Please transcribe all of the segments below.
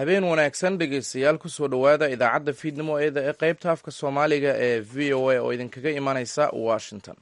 habeen wanaagsan dhegaystayaal kusoo dhowaada idaacadda fiidnimo eeda ee qaybta afka soomaaliga ee v o a oo idinkaga imanaysa washington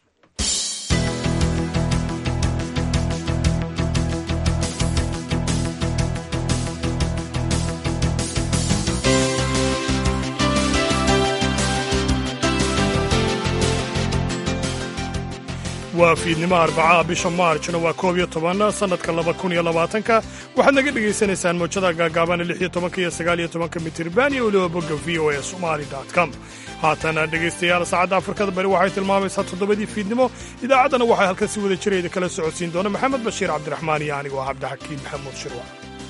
waa fiidnimo arbacaha bisha maarjna waa koob iyo toban sannadka laba kun iyo labaatanka waxaad naga dhegaysanaysaan mowjada gaagaabana lix iyo tobanka iyo sagaal iyo tobanka mitirban iyo weliba bogga v o a somali com haatana dhegaystayaal saacadda afrikada bari waxay tilmaamaysaa toddobadii fiidnimo idaacaddana waxaa halkan si wada jirayda kala socodsiin doona maxamed bashiir cabdiraxmaan iyo anigoo cabdixakiin maxamuud shirwa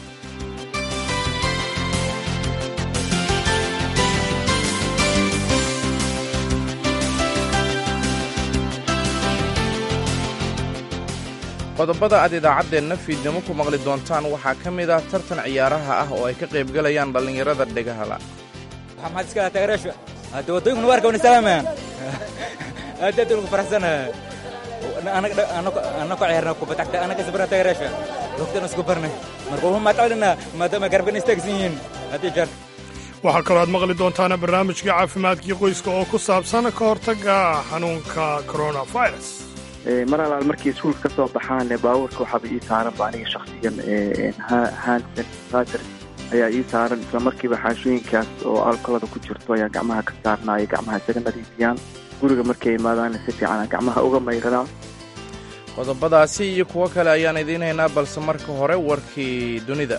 qodobada aad idaacaddeenna fiidnimo ku maqli doontaan waxaa ka mid ah tartan ciyaaraha ah oo ay ka qaybgalayaan dhallinyarada dhegahala maxaad iska taageeraasha hadda waddooyinkuna waa arkawn islaamayaan aad aad ugu faraxsanahay anna ku ciyaarna kubadda cagta anna kasbarna taageeraasha waqtana isku barnay marka waxu maadcalina maadaama garabana istaagsan yihiin haddii jeer waxaa kaloo aad maqli doontaana barnaamijkii caafimaadkii qoyska oo ku saabsan ka hortagga xanuunka coronavirus mar alaal markay iskuulka ka soo baxaan baabuurka waxaaba ii saaranba aniga shaksiyan hand sanitizer ayaa ii saaran isla markiiba xaashooyinkaas oo alkolada ku jirto ayaa gacmaha ka saarnaayo gacmaha isaga nadiifiyaan guriga markay imaadaanna si fiican gacmaha uga mayradaan qodobadaasi iyo kuwo kale ayaan idiin haynaa balse marka hore warkii dunida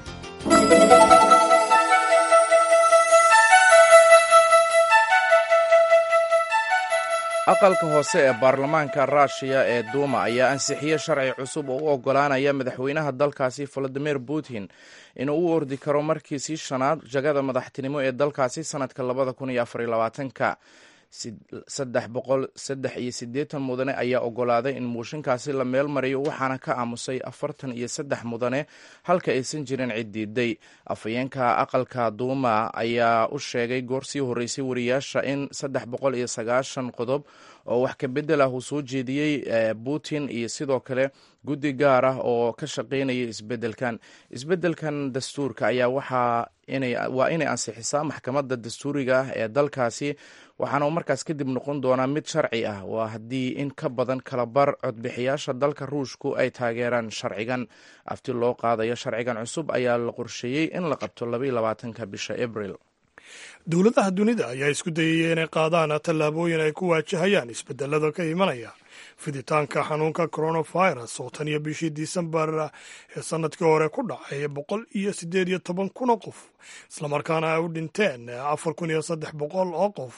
aqalka hoose ee baarlamaanka ruushiya ee duuma ayaa ansixiyey sharci cusub oo u oggolaanaya madaxweynaha dalkaasi valadimir putin inuu u ordi karo markiisii shanaad jagada madaxtinimo ee dalkaasi sannadka labada kun iyo afariyo labaatanka saddex boqol saddex iyo siddeetan mudane ayaa oggolaaday in muushinkaasi la meel mariyo waxaana ka aamusay afartan iyo saddex mudane halka aysan jirin cid diiday afhayeenka aqalka duuma ayaa u sheegay goor sii horreysay wariyaasha in saddex boqol iyo sagaashan qodob oo wax ka beddel ah uu soo jeediyey putin iyo sidoo kale guddi gaar ah oo ka shaqaynaya isbeddelkan isbeddelkan dastuurka ayaa waxaa waa inay ansixisaa maxkamadda dastuuriga ah ee dalkaasi waxaana markaas kadib noqon doonaa mid sharci ah waa haddii in ka badan kalabar codbixiyaasha dalka ruushku ay taageeraan sharcigan afti loo qaadayo sharcigan cusub ayaa la qorsheeyey in la qabto labaiyo labaatanka bisha abril dowladaha dunida ayaa isku dayaya inay qaadaan tallaabooyin ay ku waajahayaan isbedelada ka imanaya fiditaanka xanuunka coronavirus oo tan iyo bishii disembar ee sanadkii hore ku dhacay boqol iyo siddeed iyo toban kun oo qof islamarkaana ay u dhinteen afar kun iyo saddex boqol oo qof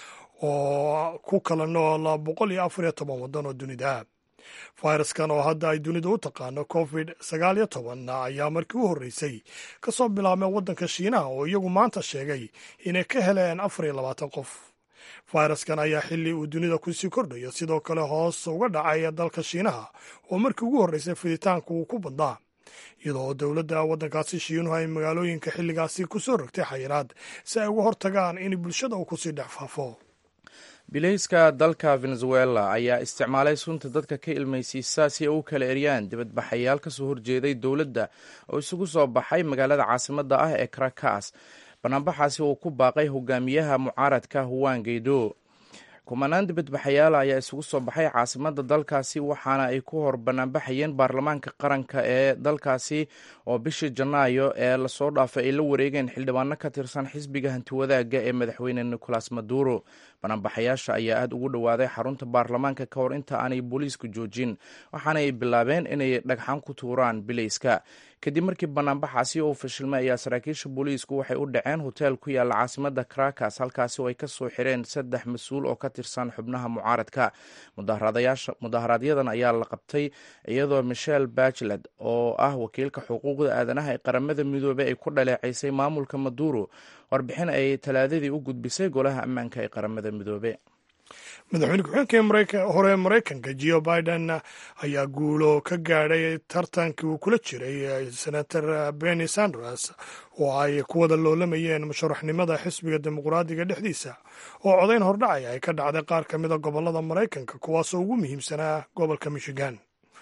oo ku kala nool boqol iyo afar iyo toban waddan oo dunida fayraskan oo hadda ay dunidu u taqaano covid sagaal iyo toban ayaa markii u horreysay ka soo bilaabmay waddanka shiinaha oo iyagu maanta sheegay inay ka heleen afar iyo labaatan qof fayraskan ayaa xilli uu dunida kusii kordhayo sidoo kale hoos uga dhacay dalka shiinaha oo markii ugu horreysay fiditaanku uu ku badnaa iyadoo dowladda waddankaasi shiinuhu ay magaalooyinka xilligaasi ku soo rogtay xayiraad si ay uga hortagaan in bulshada uu kusii dhex faafo bilayska dalka venezuela ayaa isticmaalay sunta dadka ka ilmaysiisa si ay u kala eryaan dibadbaxayaal ka soo horjeeday dowladda oo isugu soo baxay magaalada caasimadda ah ee caracas banaanbaxaasi uu ku baaqay hogaamiyaha mucaaradka huwan geydo kumanaan dibadbaxayaal ayaa isugu soo baxay caasimadda dalkaasi waxaana ay ku hor banaanbaxayeen baarlamaanka qaranka ee dalkaasi oo bishii janaayo ee lasoo dhaafay ay la wareegeen xildhibaano ka tirsan xisbiga hantiwadaaga ee madaxweyne nicolas maduro banaanbaxayaasha ayaa aada ugu dhowaaday xarunta baarlamaanka ka hor inta aanay booliisku joojin waxaana ay bilaabeen inay dhagxan ku tuuraan bilayska kadib markii banaanbaxaasi uu fashilmay ayaa saraakiisha booliisku waxay u dhaceen hoteel ku yaalla caasimadda caracas halkaasi oo ay ka soo xireen saddex mas-uul oo ka tirsan xubnaha mucaaradka mudaharaaadyadan ayaa la qabtay iyadoo michel bachelet oo ah wakiilka xuquuqda aadanaha ee qaramada midoobey ay ku dhaleecaysay maamulka maduro warbixin ay talaadadii u gudbisay golaha ammaanka ee qaramada midoobe madaxweyne ku-xigeenka hore maraykanka geo biden ayaa guulo ka gaadhay tartankii uu kula jiray senator benny sanders oo ay ku wada loolamayeen musharaxnimada xisbiga dimuqraadiga dhexdiisa oo codayn hordhacaya ay ka dhacday qaar ka mida gobollada maraykanka kuwaasoo ugu muhiimsanaa gobolka michigan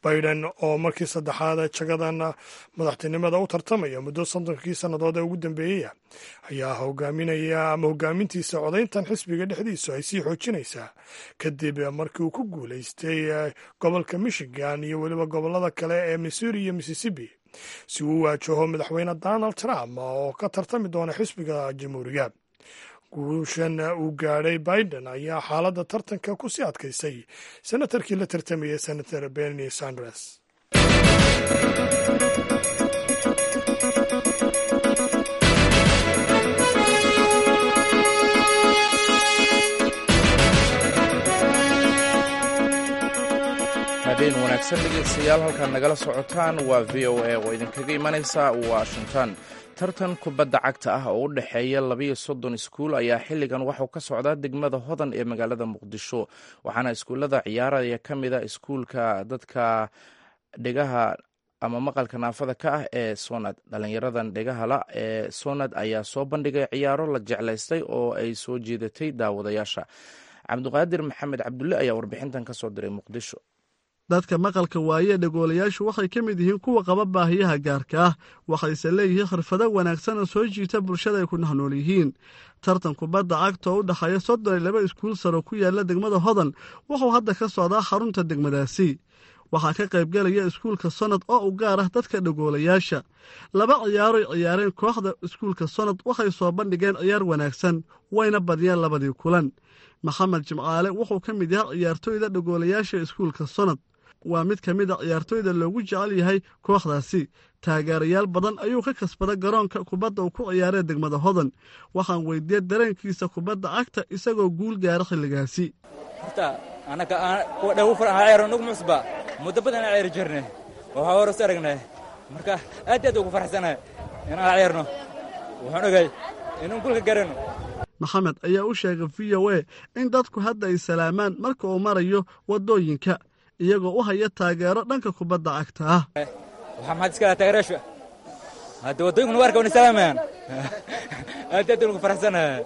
biden oo markii saddexaad jagadan madaxtinimada u tartamaya muddo soddonkii sannadood ee ugu dambeeyaya ayaa hogaaminaya ama hogaamintiisa codayntan xisbiga dhexdiisu ay sii xoojinaysaa kadib markii uu ku guulaystay gobolka michigan iyo weliba gobolada kale ee missouri iyo mississippi si uu waajaho madaxweyne donald trump oo ka tartami doona xisbiga jamhuuriga guushan uu gaadhay biden ayaa xaaladda tartanka ku sii adkaysay senatarkii la tartamayay senator bernie sanders habeen wanaagsan dhegeystayaal halkaad nagala socotaan waa v o a oo idinkaga imanaysa washington tartan kubadda cagta ah oo u dhexeeya labayo soddon iskuul ayaa xilligan waxuu ka socdaa degmada hodan ee magaalada muqdisho waxaana iskuullada ciyaaraya ka mida iskuulka dadka dhegaha ama maqalka naafada ka ah ee sonad dhalinyaradan dhegahala ee sonad ayaa soo bandhigay ciyaaro la jeclaystay oo ay soo jeedatay daawadayaasha cabdiqaadir maxamed cabdulle ayaa warbixintan ka soo diray muqdisho dadka maqalka waaye dhegoolayaashu waxay ka mid yihiin kuwa qaba baahiyaha gaarka ah waxayse leeyihiin khirfado wanaagsan oo soo jiita bulshada ay ku nahnool yihiin tartan kubadda cagta oo u dhexeeya soddon iyo laba iskuul saro ku yaalla degmada hodan wuxuu hadda ka socdaa xarunta degmadaasi waxaa ka qaybgelaya iskuulka sonad oo u gaar ah dadka dhegoolayaasha laba ciyaaroy ciyaareen kooxda iskuulka sonad waxay soo bandhigeen ciyaar wanaagsan wayna badiyeen labadii kulan maxamed jimcaale wuxuu ka mid yahay ciyaartooyda dhegoolayaasha iskuulka sonad waa mid ka mid a ciyaartooyda loogu jecel yahay kooxdaasi taageerayaal badan ayuu ka kasbada garoonka kubadda uu ku ciyaaree degmada hodan waxaan weydiiyey dareenkiisa kubadda cagta isagoo guul gaara xilligaasi horta anaka kuwa dhagu furan ha ciyaaro nugu musba muddo badan aan ciyaari jirnay waxaa hore is aragnay marka aad aad ugu faraxsanahay inaan ciyaarno waxaan ogay inaan gulka garano maxamed ayaa u sheegay v o a in dadku hadda ay salaamaan marka uu marayo waddooyinka iyagoo u haya taageero dhanka kubadda cagta ah waxaa maxaad iska taageerayaasha hadda waddooyinkuna waarka wana salaamayaan aad aad ugu faraxsanahay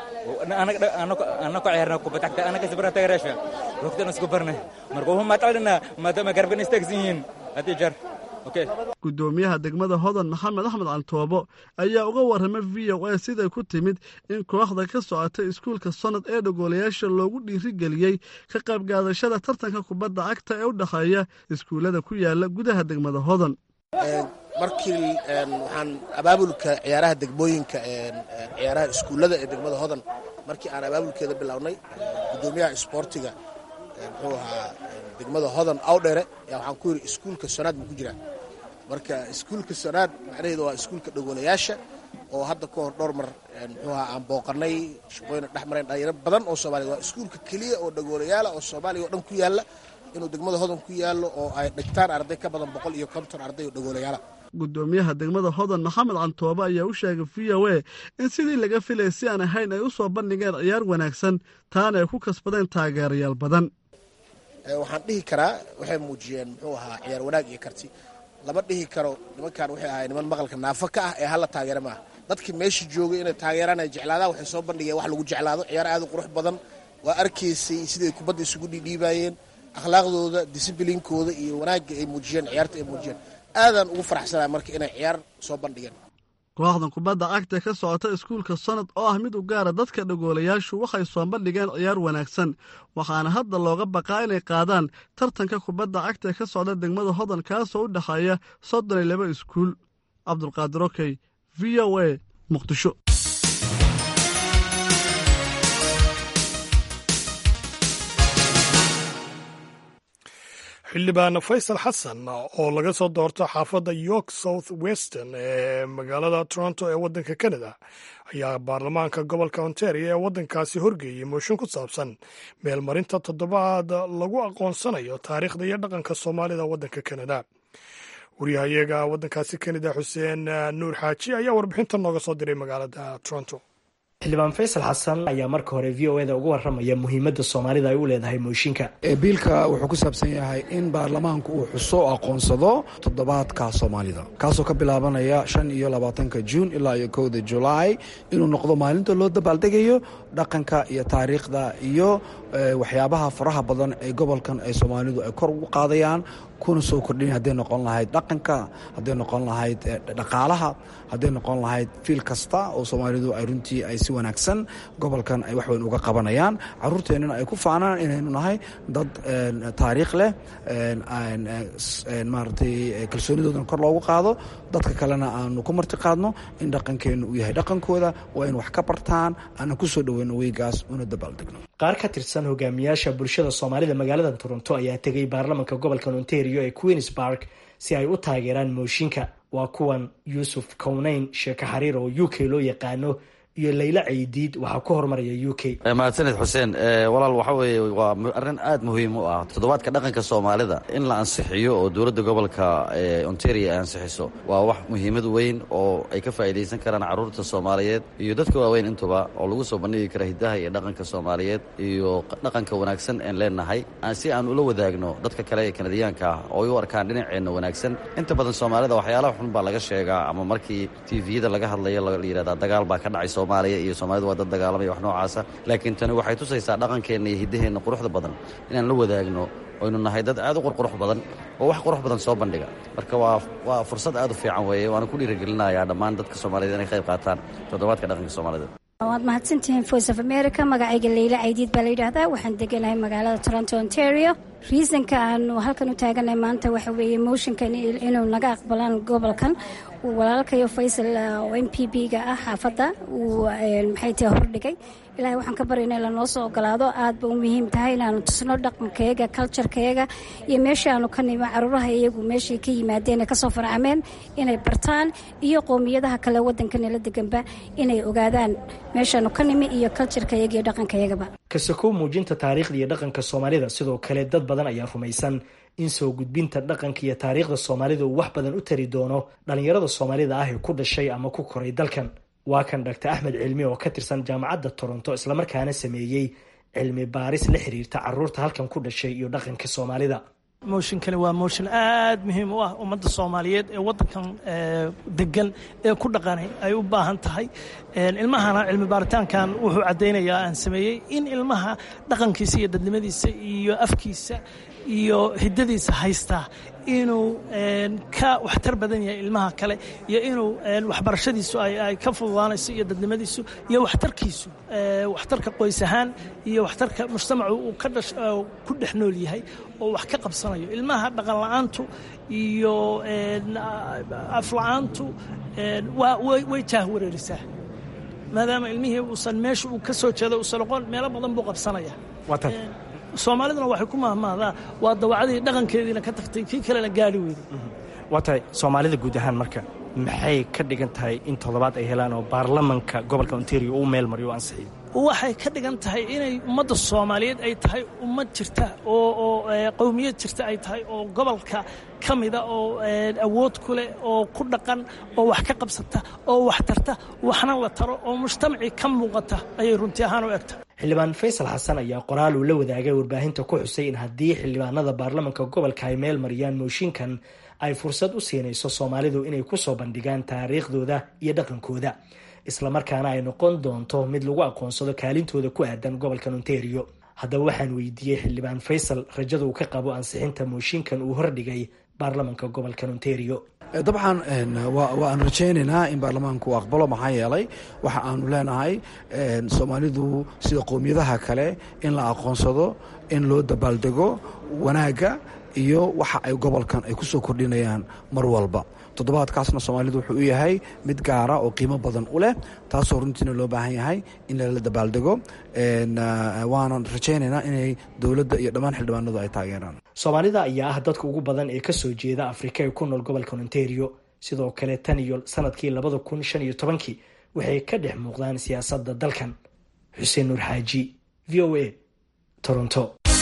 ana ku ciyaarna kubadda cagta ana kasbara taageerayaasha waqtigan isku barnay marka waxu maatacdina maadaama garabkan istaagsan yihiin haddii jeer guddoomiyaha degmada hodan maxamed axmed cantoobo ayaa uga warramay v o a siday ku timid in kooxda ka socotay iskuulka sonad ee dhegoolayaasha loogu dhiirigeliyey ka qaybgaadashada tartanka kubadda cagta ee u dhexeeya iskuullada ku yaala gudaha degmada hodan markii waxaan abaabulka ciyaaraha degmooyinka ciyaaraha iskuullada ee degmada hodan markii aan abaabulkeeda bilownay guddoomiyaha isboortiga muxuu ahaa degmada hodan awdhere yaa waxaan ku yidhi iskuulka sonaad buu ku jiraa marka iskuulka sonaad macnaheedu waa iskuulka dhegoolayaasha oo hadda ka hor dhowr mar muxuu ahaa aan booqanay shaqooyina dhex mareen dhalinyaro badan oo soomaliya waa iskuulka keliya oo dhegoolayaala oo soomaaliya oo dhan ku yaalla inuu degmada hodan ku yaallo oo ay dhigtaan arday ka badan boqol iyo konton arday oo dhegoolayaala guddoomiyaha degmada hodan maxamed cantoobe ayaa u sheegay v o a in sidii laga filay si aan ahayn ay u soo bandhigeen ciyaar wanaagsan taana ay ku kasbadeen taageerayaal badan waxaan dhihi karaa waxay muujiyeen muxuu ahaa ciyaar wanaag iyo karti lama dhihi karo nimankan waxay ahay niman maqalka naafo ka ah ee hala taageera maaha dadkii meesha joogay inay taageeraan ay jeclaadaan waxay soo bandhigeen wax lagu jeclaado ciyaar aad u qurux badan waa arkaysay siday kubadda isugu dhiidhiibaayeen akhlaaqdooda disibliinkooda iyo wanaagga ay muujiyeen ciyaarta ay muujiyeen aadaan ugu faraxsanaa marka inay ciyaar soo bandhigeen kooxdan kubadda cagta ka socota iskuulka sonad oo ah mid u gaara dadka dhegoolayaashu waxay soo bandhigeen ciyaar wanaagsan waxaana hadda looga baqaa inay qaadaan tartanka kubadda cagta ka socda degmada hodan kaasoo u dhexeeya soddon iyo laba iskuul cabdulqaadir okey v o a muqdisho xildhibaan faysal xasan oo laga soo doorto xaafadda york south western ee magaalada toronto ee waddanka canada ayaa baarlamaanka gobolka ontario ee waddankaasi horgeeyey mooshin ku saabsan meelmarinta toddobaad lagu aqoonsanayo taariikhda iyo dhaqanka soomaalida waddanka canada waryahayaga waddankaasi canada xuseen nuur xaaji ayaa warbixinta nooga soo diray magaalada toronto xildhibaan faysal xasan ayaa marka hore v o eda uga warramaya muhiimadda soomaalida ay u leedahay mooshinka biilka wuxuu ku saabsan yahay in baarlamaanku uu xuso aqoonsado toddobaadka soomaalida kaasoo ka bilaabanaya shan iyo labaatanka juun ilaa iyo kowda julaay inuu noqdo maalinta loo dabaaldegayo dhaqanka iyo taariikhda iyo waxyaabaha faraha badan ee gobolkan ay soomaalidu ay kor ugu qaadayaan kuna soo kordhinaya hadday noqon lahayd dhaqanka hadday noqon lahayd dhaqaalaha hadday noqon lahayd fiil kasta oo soomaalidu ay runtii ay si wanaagsan gobolkan ay waxweyn uga qabanayaan caruurteennana ay ku faanaan inaynu nahay dad taariikh leh maaragtay kalsoonidoodana kor loogu qaado dadka kalena aanu ku marti qaadno in dhaqankeennu uu yahay dhaqankooda waa in wax ka bartaan aanan ku soo dhoweyno weygaas una dabaaldegno qaar ka tirsan hogaamiyaasha bulshada soomaalida magaalada toronto ayaa tegay baarlamanka gobolka ontario ee queens park si ay u taageeraan mooshinka waa kuwan yuusuf kowneyn sheeko xariir oo u k loo yaqaano iyo layla caydiid waxaa ku hormaraya u k mahadsaned xuseen walaal waxa weeye waa arrin aad muhiim u ah toddobaadka dhaqanka soomaalida in la ansixiyo oo dowladda gobolka ontario ay ansixiso waa wax muhiimad weyn oo ay ka faa'iidaysan karaan carruurta soomaaliyeed iyo dadka waaweyn intuba oo lagu soo bandhigi kara hiddaha iyo dhaqanka soomaaliyeed iyo dhaqanka wanaagsan een leenahay si aan ula wadaagno dadka kale ee kanadiyaanka ah oo ay u arkaan dhinaceenna wanaagsan inta badan soomaalida waxyaalaha xun baa laga sheegaa ama markii tviyada laga hadlayo la yidhahdaa dagaal baa ka dhacay soomaaliya iyo soomaalida waa dad dagaalamaya wax noocaasa laakiin tani waxay tusaysaa dhaqankeenna iyo hiddaheenna quruxda badan inaan la wadaagno oynu nahay dad aad u qurqurux badan oo wax qurux badan soo bandhiga marka waa waa fursad aad u fiican weeye waana ku dhiirigelinayaa dhammaan dadka soomaaliyed inay qayb qaataan toddobaadka dhaqanka soomaalida waad mahadsantihiin voice of america magacayga leyla caydiid baa la yidhaahdaa waxaan deganahay magaalada toronto ontario reasonka aanu halkan u taaganahay maanta waxa weeye motionkan inuu naga aqbalaan gobolkan walaalkayo faysal oo m p b ga ah xaafadda uu maxay tahay hordhigay ilahay waxaan ka baryana in lanoo soo ogolaado aad ba u muhiim tahay inaanu tusno dhaqankayaga culturekayaga iyo meesha aanu ka nimo caruuraha iyagu meeshay ka yimaadeen ee kasoo farcameen inay bartaan iyo qowmiyadaha kale waddankanala deganba inay ogaadaan meeshaanu ka nimi iyo culturekayaga iyo dhaqankayagaba kasakow muujinta taariikhda iyo dhaqanka soomaalida sidoo kale dad badan ayaa rumaysan in soo gudbinta dhaqanka iyo taariikhda soomaalida uu wax badan u tari doono dhallinyarada soomaalida ah ee ku dhashay ama ku koray dalkan waa kan dhaktar axmed cilmi oo ka tirsan jaamacadda toronto islamarkaana sameeyey cilmi baaris la xiriirta caruurta halkan ku dhashay iyo dhaqanka soomaalida mooshinkani waa mooshin aad muhiim u ah ummadda soomaaliyeed ee waddankan degan ee ku dhaqanay ay u baahan tahay ilmahana cilmi baaritaankan wuxuu caddaynayaa aan sameeyey in ilmaha dhaqankiisa iyo dadnimadiisa iyo afkiisa iyo hiddadiisa haystaa inuu ka waxtar badan yahay ilmaha kale iyo inuu waxbarashadiisu ay ka fududaanayso iyo dadnimadiisu iyo waxtarkiisu waxtarka qoys ahaan iyo waxtarka mujtamacu uu ku dhex nool yahay oo wax ka qabsanayo ilmaha dhaqan la-aantu iyo afla-aantu way jaah wareerisaa maadaama ilmihii uusan meesha uu ka soo jeedo uusan oqon meelo badan buu qabsanaya soomaaliduna waxay ku mahmahdaa waa dawacadii dhaqankeediina ka tagtay kii kalena gaari weyday waa tahay soomaalida guud ahaan marka maxay ka dhigan tahay in toddobaad ay helaan oo baarlamanka gobolka ontario uu meel mariyo o ansixiyo waxay ka dhigan tahay inay ummadda soomaaliyeed ay tahay ummad jirta oo oo qowmiyad jirta ay tahay oo gobolka ka mida oo awood ku leh oo ku dhaqan oo wax ka qabsata oo wax tarta waxna la taro oo mujtamacii ka muuqata ayay runtii ahaan u egta xildhibaan faysal xasan ayaa qoraal uu la wadaagay warbaahinta ku xusay in haddii xildhibaanada baarlamanka gobolka ay meel mariyaan mooshinkan ay fursad u siinayso soomaalidu inay ku soo bandhigaan taariikhdooda iyo dhaqankooda islamarkaana ay noqon doonto mid lagu aqoonsado kaalintooda ku aadan gobolkan ontario haddaba waxaan weydiiyey xildhibaan faysal rajada uu ka qabo ansixinta mooshinkan uu hordhigay baarlamanka gobolkan ontario dabcan waan rajaynaynaa in baarlamaanku uu aqbalo maxaa yeelay waxa aanu leenahay soomaalidu sida qowmiyadaha kale in la aqoonsado in loo dabaaldego wanaagga iyo waxa ay gobolkan ay ku soo kordhinayaan mar walba toddobaadkaasna soomaalidu wuxuu u yahay mid gaara oo qiimo badan u leh taasoo runtiina loo baahan yahay in lala dabaaldego waanan rajaynaynaa inay dowladda iyo dhammaan xildhibaanadu ay taageeraan soomaalida ayaa ah dadka ugu badan ee kasoo jeeda afrika ee ku nool gobolka ontario sidoo kale tan iyo sanadkii labada kun shan iyo tobankii waxay ka dhex muuqdaan siyaasadda dalkan xuseen nuur xaaji v o a toronto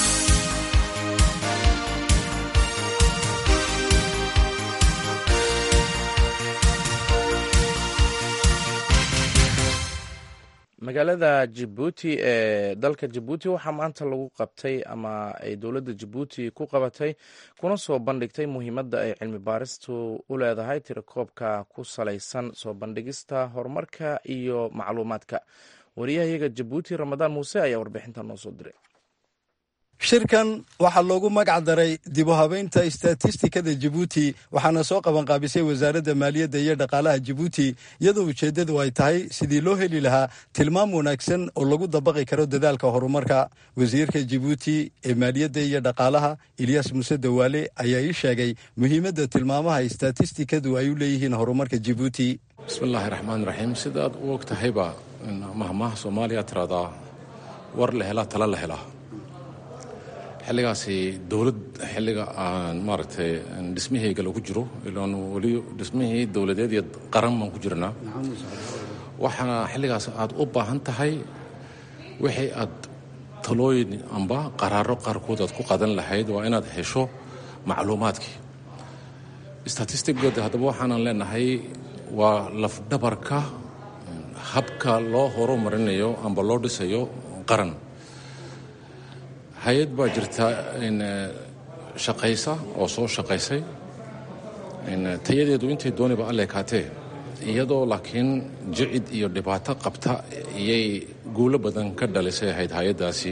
magaalada jabuuti ee dalka jabuuti waxaa maanta lagu qabtay ama ay dowladda jabuuti ku qabatay kuna soo bandhigtay muhiimadda ay cilmi baaristu u leedahay tirakoobka ku salaysan soo bandhigista horumarka iyo macluumaadka wariyahayaga jabuuti ramadaan muuse ayaa warbixinta noo soo diray shirkan waxaa loogu magac daray dib u habeynta istatistikada jabuuti waxaana soo qabanqaabisay wasaaradda maaliyadda iyo dhaqaalaha jabuuti iyadoo ujeeddadu ay tahay sidii loo heli lahaa tilmaam wanaagsan oo lagu dabaqi karo dadaalka horumarka wasiirka jabuuti ee maaliyadda iyo dhaqaalaha ilyaas muuse dawaale ayaa ii sheegay muhiimadda tilmaamaha istatistikadu ay u leeyihiin horumarka jabuuti bismillaahi raxmaan raxiim sidaad u og tahayba mahmaha soomaaliya tiradaa war la helaa tala la helaa xilligaasi dowlad xilliga aan maaragtay dhismihayga lagu jiro ilaan weli dhismihii dowladeed iyo qaran baan ku jirnaa waxaana xilligaas aad u baahan tahay wixii aad talooyin amba qaraaro qaarkood aad ku qadan lahayd waa inaad hesho macluumaadkii statistigooda haddaba waxaanan leenahay waa lafdhabarka habka loo horumarinayo amba loo dhisayo qaran hay-ad baa jirta shaqaysa oo soo shaqaysay tayadeedu intay dooniba alleekaatee iyadoo laakiin jicid iyo dhibaato qabta iyay guulo badan ka dhalisay ahayd hay-addaasi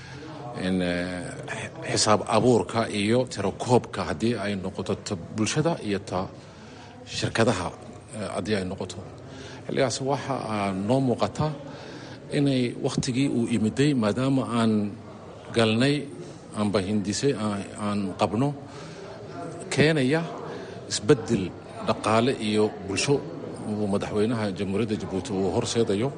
xisaab abuurka iyo tirakoobka haddii ay noqoto ta bulshada iyo ta shirkadaha haddii ay noqoto xilligaas waxa noo muuqata inay wakhtigii uu imiday maadaama aan galnay amba hindisay aan qabno keenaya isbeddel dhaqaale iyo bulsho uu madaxweynaha jamhuuriyadda jabuuti uu horseedayo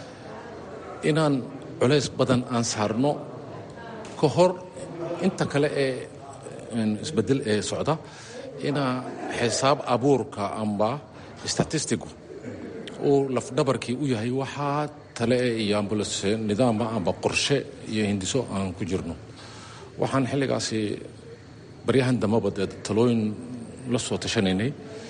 inaan culays badan aan saarno ka hor inta kale ee isbeddel ee socda inaa xisaab abuurka amba statistigu uu lafdhabarkii u yahay waxaa tale iyo ambulance nidaama amba qorshe iyo hindiso aan ku jirno waxaan xilligaasi baryahan dambaba dee talooyin la soo tashanaynay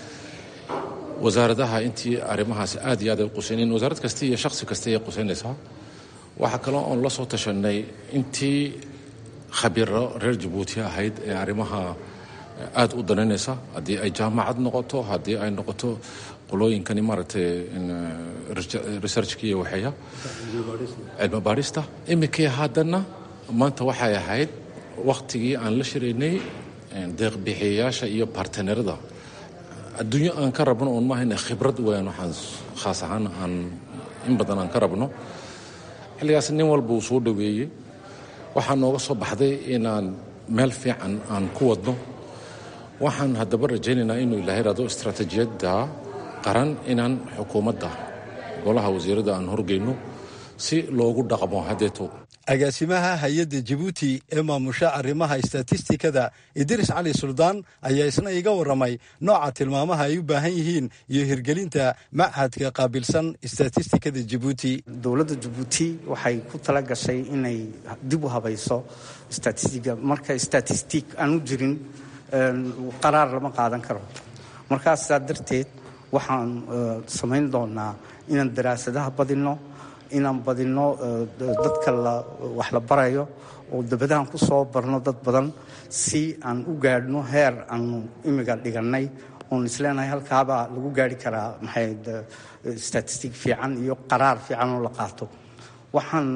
wasaaradaha intii arrimahaasi aad iyo aad ay qusayneen wasaarad kasta iyo shakhsi kasta ayay qusaynaysaa waxaa kaloo oon la soo tashanay intii khabiiro reer jabuuti ahayd ee arrimaha aad u danaynaysa haddii ay jaamacad noqoto haddii ay noqoto qolooyinkani maaragtay researchka iyo waxeeya cilmi baadhista iminkii haddana maanta waxay ahayd wakhtigii aan la shiraynay deeqbixiyayaasha iyo bartenerada adduunyo aan ka rabno oon maahayna khibrad weyn waxaan khaas ahaan aan in badan aan ka rabno xilligaas nin walba uu soo dhoweeyey waxaa nooga soo baxday inaan meel fiican aan ku wadno waxaan haddaba rajaynaynaa inuu ilaahay raado istaraatiijiyadda qaran inaan xukuumadda golaha wasiirada aan horgeyno si loogu dhaqmo haddeeto agaasimaha hay-adda jabuuti ee maamusha arrimaha istatistikada idris cali suldaan ayaa isna iga warramay nooca tilmaamaha ay u baahan yihiin iyo hirgelinta machadka qaabilsan istatistikada jabuuti dowladda jabuuti waxay ku tala gashay inay dib u habayso statistiga marka statistik aan u jirin qaraar lama qaadan karo markaas saa darteed waxaan samayn doonaa inaan daraasadaha badinno inaan badinno dadka wax la barayo oo dabadahan ku soo barno dad badan si aan u gaadhno heer aanu imiga dhigannay oon isleenahay halkaabaa lagu gaari karaa maxay statistic fiican iyo qaraar fiican oo la qaato waxaan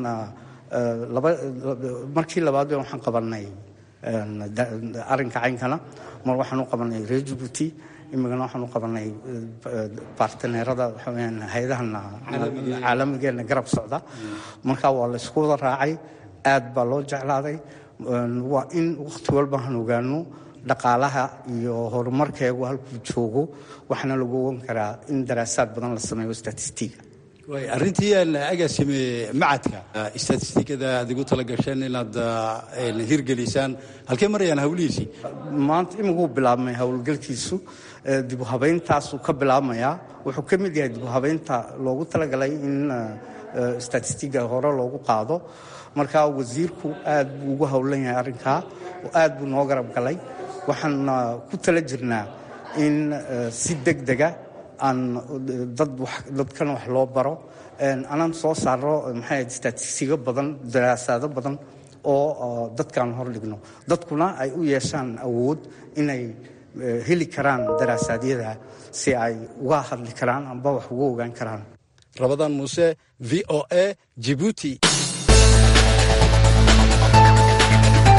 markii labaad waxaan qabanay arrinka caynkana mar waxaan u qabanay reer jabuuti imigana waxaan u qabanay barteneerada waxaweyaan hay-adahan caalamigeena garab socda marka waa la isku wada raacay aad baa loo jeclaaday waa in wakhti walba aan ogaano dhaqaalaha iyo horumarkeegu halkuu joogo waxaana lagu ogan karaa in daraasaad badan la sameeyo statistiga arrintii aan agaasime macadka statistikada aad igu tala gasheen inaad hirgelisaan halkee marayaan hawlihiisii maanta imiguu bilaabmay howlgalkiisu dibu habayntaasuu ka bilaabmayaa wuxuu ka mid yahay dibu habaynta loogu talagalay in statistiga hore loogu qaado marka wasiirku aad buu ugu howlan yahay arrinkaa oo aad buu noo garab galay waxaan ku tala jirnaa in si deg dega aan dadkan wax loo baro anaan soo saaro maxay statistigo badan daraasaado badan oo dadkaan hor dhigno dadkuna ay u yeeshaan awood inay heli karaan daraasaadyadaa si ay uga hadli karaan amba wax uga ogaan karaan rabadaan muuse v o a jibuuti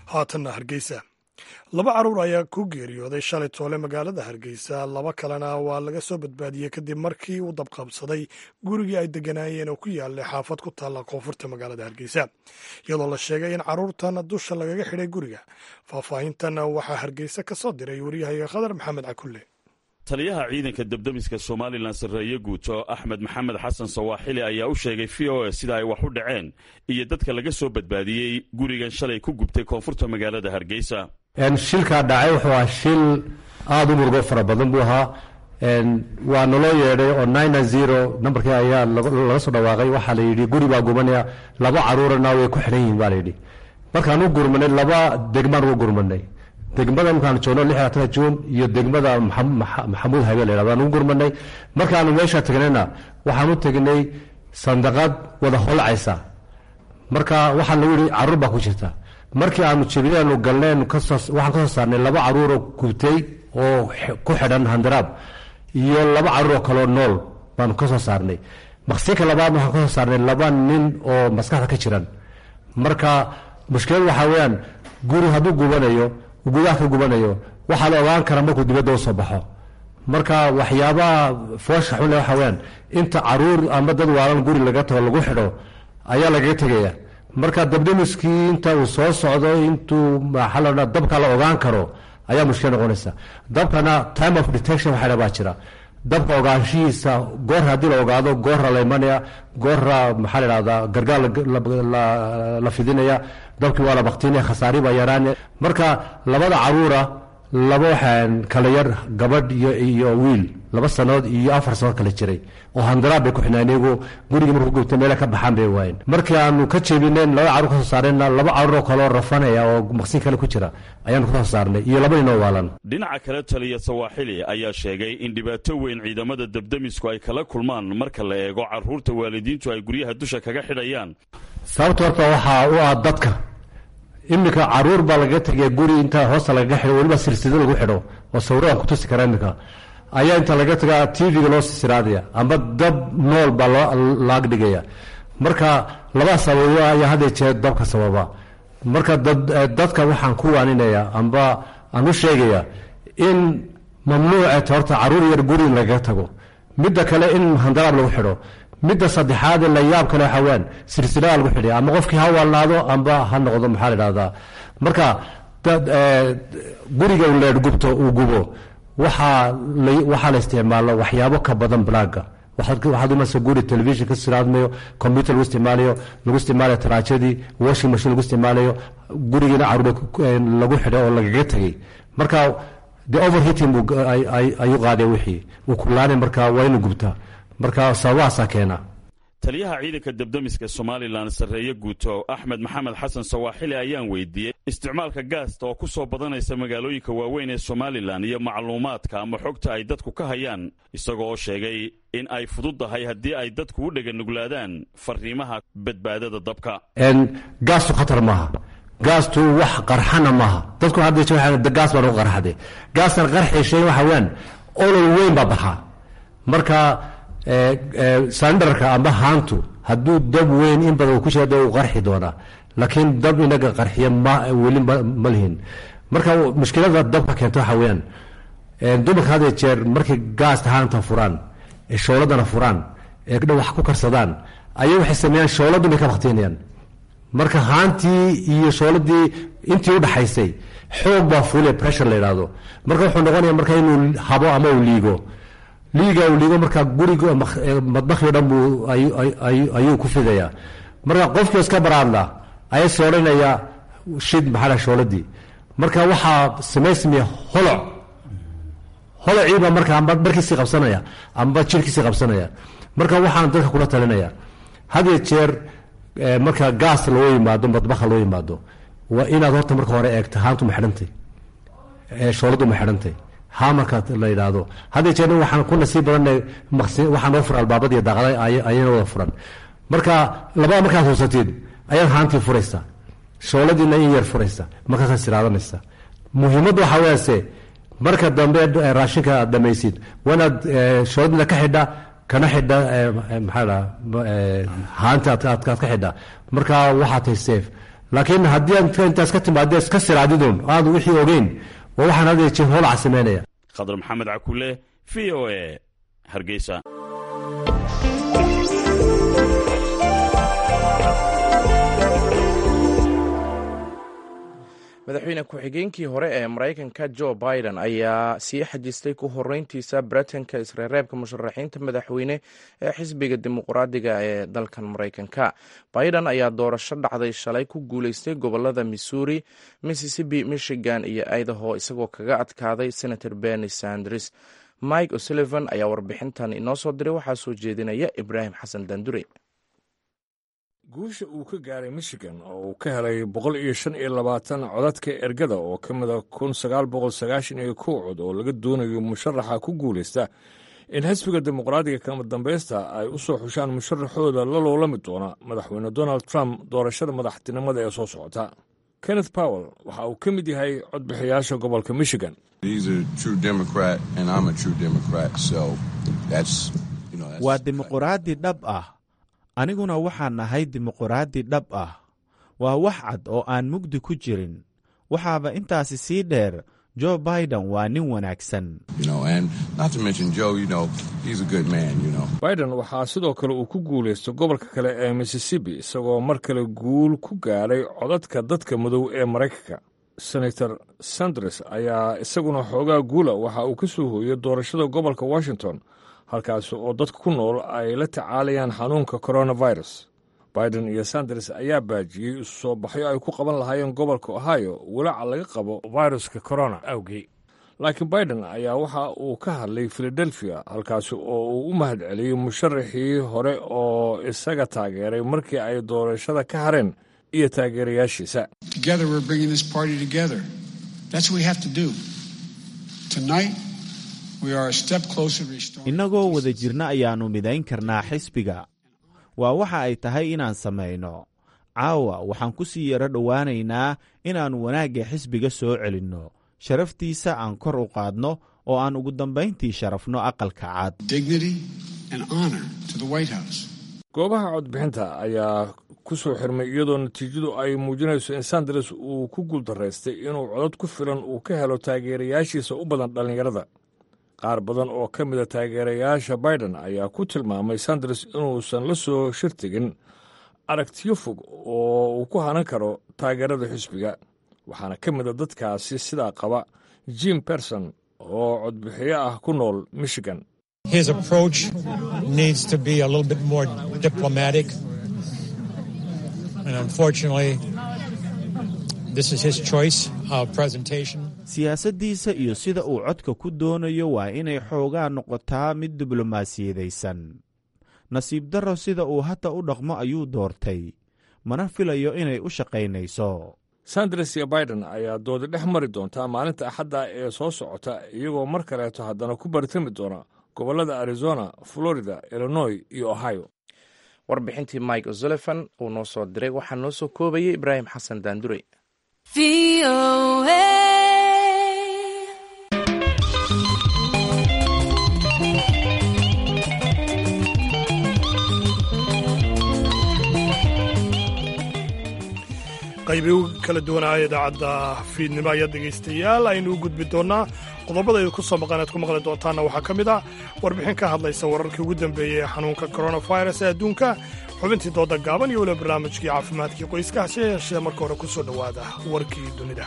haatanna hargeysa laba carruur ayaa ku geeriyooday shalay toole magaalada hargeysa laba kalena waa laga soo badbaadiyey kadib markii uu dabqabsaday gurigii ay degganaayeen oo ku yaalay xaafad ku taalla koonfurta magaalada hargeysa iyadoo la sheegay in carruurtan dusha lagaga xidhay guriga faahfaahintan waxaa hargeysa ka soo diray waryahaga khadar maxamed cakulle taliyaha ciidanka debdemiska somalilan sarreeye guuto axmed maxamed xasan sawaaxili ayaa u sheegay v o a sida ay wax u dhaceen iyo dadka laga soo badbaadiyey gurigan shalay ku gubtay koonfurta magaalada hargeysa shilkaa dhacay wuxuu ahaa shil aada u murugo fara badan buu ahaa waa naloo yeedhay oo nine zero nambarkii ayaa laga soo dhawaaqay waxaa la yidhi guri baa gubanaya laba caruurana way ku xidhan yihiin baa layidhi markaan u gurmanay laba degmaan ugu gurmanay degmada markaan joogno lix labatanka juun iyo degmada maxamuud habe la yhahdo aan ugu gurmanay markaanu meesha tagnayna waxaan u tegnay sandaqad wada holcaysa marka waxaa lagu yihi caruur baa ku jirta markii aanu jibinaanu galneen waxaan ka soo saarnay laba caruuroo gubtay oo ku xidhan handaraab iyo laba caruur oo kaleo nool baanu ka soo saarnay maqsinka labaad waxaan ka soo saarnay laba nin oo maskaxda ka jiran marka mushkilad waxaa weyaan guri hadduu gubanayo gudaha ka gubanayo waxaa la ogaan karaa markuu dibadda usoo baxo marka waxyaabaha foosha xunle waxa weyaan inta caruur ama dad waalan guri laga tago lagu xidho ayaa lagaga tegaya marka dabdemiskii inta uu soo socdo intuu maxaa la dabka la ogaan karo ayaa mushkil noqonaysa dabkana time of detection waxa baa jira dabka ogaanshihiisa goor haddii la ogaado goorra la imanaya goorra maxaa la dhahdaa gargaar la fidinaya dabkii waa la baktinaya khasaari baa yaraanaya marka labada caruura laba waxaan kala yar gabadh iyo iyo wiil laba sanood iyo afar sanood kala jiray oo handaraab bay ku xidhnaan iyagu gurigii markuu gubtay meela ka baxaan bay waayeen markii aanu ka jeebineen laba caruur ka soo saareenna laba caruur oo kaleo rafanaya oo maqsin kale ku jira ayaanu ka soo saarnay iyo laba ninoo waalan dhinaca kale taliya sawaaxili ayaa sheegay in dhibaato weyn ciidamada debdemisku ay kala kulmaan marka la eego carruurta waalidiintu ay guryaha dusha kaga xidhayaan sababta horta waxaa u ah dadka iminka caruur baa lagaga tegaya guri inta hoosta lagaga xidho weliba silsida lagu xidho oo sawiraan ku tusi karaa iminka ayaa inta laga tagaa tv-ga loo sisiraadaya amba dab nool baa loo laag dhigaya marka labaa sababo ayaa hadda jeer dabka sababa marka dadka waxaan ku waaninaya amba aan u sheegaya in mamnuuceta horta caruur yar guri in lagaga tago midda kale in handaraab lagu xidho midda saddexaad la yaab kale waxaa weyaan silsilada lagu xidhay ama qofkii ha waalnaado amba ha noqdo maxaa la dhahdaa marka guriga leer gubto uu gubo waxaa waxaa la isticmaalo waxyaabo ka badan blaaga waxaad imanaysa guri television ka siraadmayo computer lagu isticmaalayo lagu isticmaalayo taraajadii washing machine lagu isticmaalayo gurigiina caruur lagu xidhay oo lagaga tegay marka de overheating ayuu qaaday wixii uu kulaanay marka waa inuu gubtaa marka sababahaasaa keena taliyaha ciidanka debdemiska somalilan sarreeye guuto axmed maxamed xasan sawaaxili ayaan weydiiyey isticmaalka gaasta oo ku soo badanaysa magaalooyinka waaweyn ee somalilan iyo macluumaadka ama xogta ay dadku ka hayaan isagoo sheegay in ay fududdahay haddii ay dadku u dheganuglaadaan fariimaha badbaadada dabka gaastu khatar maaha gaastu wax qarxana maaha dadku hadda gaas baa lagu qarxade gaastan qarxi shay waxa weyaan olol weyn baa baxaa marka sandarka amba haantu hadduu dab weyn in badan ku jira de uu qarxi doonaa laakiin dab inaga qarxiya weli ma lihin marka mushkilada dabka keenta waxa weyaan dumarka had jeer markay gaasta haanta furaan ee shooladana furaan ee wax ku karsadaan ayay waxay sameeyaan shooladu bay ka baktinayaan marka haantii iyo shooladii intii u dhaxaysay xoog baa fuule pressure la yidhaahdo marka wuxuu noqonaya marka inuu habo ama uu liigo liiga uu liigo marka guriga madbakhio dhan buu ayuu ku fidayaa marka qofkii iska baraadla ayaa sooranaya shid maxaa shooladii marka waxaa samaysmaya holoc holociiba marka amba dharkiisii qabsanaya amba jirkiisii qabsanaya marka waxaan dadka kula talinaya hadiyo jeer marka gaas loo yimaado madbaha loo yimaado waa inaad horta marka hore eegta haantu ma xidhantay shooladu ma xidhantay ha marka la yidhaahdo hadii jeer waxaan ku nasiib badanay waxaa noo furan albaabada iyo daaqada ayana wada furan marka labada markaad huusatid ayaad haantii furaysa shooladiina in yar furaysa markaasaad siraadanaysa muhiimadda waxaa weyaase marka dambe raashinka aad dhamaysid waa inaad shooladiina ka xidha kana xidha maxaa dhaa haanta aad ka xidha marka waxaa tahay safe laakiin haddii aad intaas ka timaadee iska siraadidoon aadu wixii ogeyn waa waxaan had iyo jeer hoolaca samaynaya khadar maxamed cakule v o e hargeysa madaxweyne ku-xigeenkii hore ee maraykanka jo biden ayaa sii xajistay ku horeyntiisa britanka isreereebka musharaxiinta madaxweyne ee xisbiga dimuqraadiga ee dalkan maraykanka biden ayaa doorasho dhacday shalay ku guuleystay gobolada missouri mississippi michigan iyo idaho isagoo kaga adkaaday senator berni sanders mike o'sullivan ayaa warbixintan inoo soo diray waxaa soo jeedinaya ibraahim xasan dandure guusha uu ka gaaray michigan oo uu ka helay boqol iyo shan iyo labaatan codadka ergada oo ka mida kun sagaal boqol sagaashan iyo kow cod oo laga doonayo musharaxa ku guulaysta in xisbiga dimuqraadiga kama dambaysta ay u soo xushaan musharaxooda la loolami doona madaxweyne donald trump doorashada madaxtinimada ee soo socota kenneth powell waxa uu ka mid yahay codbixiyaasha gobolka michigan waa dimuqraadi dhab ah aniguna waxaan nahay dimuqraadi dhab ah waa wax cad oo aan mugdi ku jirin waxaaba intaasi sii dheer jo biden waa nin wanaagsan biden waxaa sidoo kale uu ku guulaysta gobolka kale ee mississippi isagoo mar kale guul ku gaadhay codadka dadka madow ee maraykanka senator sanders ayaa isaguna xoogaa guula waxa uu ka soo hooyey doorashada gobolka washington halkaasi oo dadka ku nool ay la tacaalayaan xanuunka coronavirus biden iyo sanders ayaa baajiyey isu soo baxyo ay ku qaban lahaayeen gobolka ohio walaaca laga qabo viruska corona awgii laakiin biden ayaa waxa uu ka hadlay filadelfia halkaasi oo uu u mahad celiyey musharaxii hore oo isaga taageeray markii ay doorashada ka hareen iyo taageerayaashiisa innagoo wada jirna ayaannu midayn karnaa xisbiga waa waxa ay tahay inaan samayno caawa waxaan ku sii yaro dhowaanaynaa inaannu wanaagga xisbiga soo celinno sharaftiisa aan kor u qaadno oo aan ugu dambayntii sharafno aqalka cad goobaha codbixinta ayaa ku soo xirmay iyadoo natiijadu ay muujinayso in sanders uu ku guuldaraystay inuu codad ku filan uu ka helo taageerayaashiisa u badan dhallinyarada qaar badan oo ka mida taageerayaasha biden ayaa ku tilmaamay sanders inuusan la soo shirtigin aragtiyo fog oo uu ku hanan karo taageerada xisbiga waxaana ka mida dadkaasi sidaa qaba jim berson oo codbixiyo ah ku nool michigan His approach needs to be a little bit more diplomatic. And unfortunately, this is his choice of presentation. siyaasaddiisa iyo sida uu codka ku doonayo waa inay xoogaa noqotaa mid diblomaasiyadaysan nasiib darro sida uu hadda u dhaqmo ayuu doortay mana filayo inay u shaqaynayso sanders iyo biden ayaa doodi dhex mari doontaa maalinta axadda ee soo socota iyagoo mar kaleeto haddana ku bartami doona gobollada arizona florida illinois iyo ohio warbixintii mike o'sullivan uu noo soo diray waxaa noo soo koobayay ibraahim xasan daandurey qaybi u kala duwanaaha idaacadda fiidnimo ayaa dhegaystayaal aynu u gudbi doonnaa qodobadayda ku soo maqan aad ku maqli doontaanna waxaa ka mid ah warbixin ka hadlaysa wararkii ugu dambeeyey ee xanuunka koronafirus ee adduunka xubintii dooda gaaban iyo weliba barnaamijkii caafimaadkii qoyska hase yeeshee marka hore ku soo dhowaada warkii dunida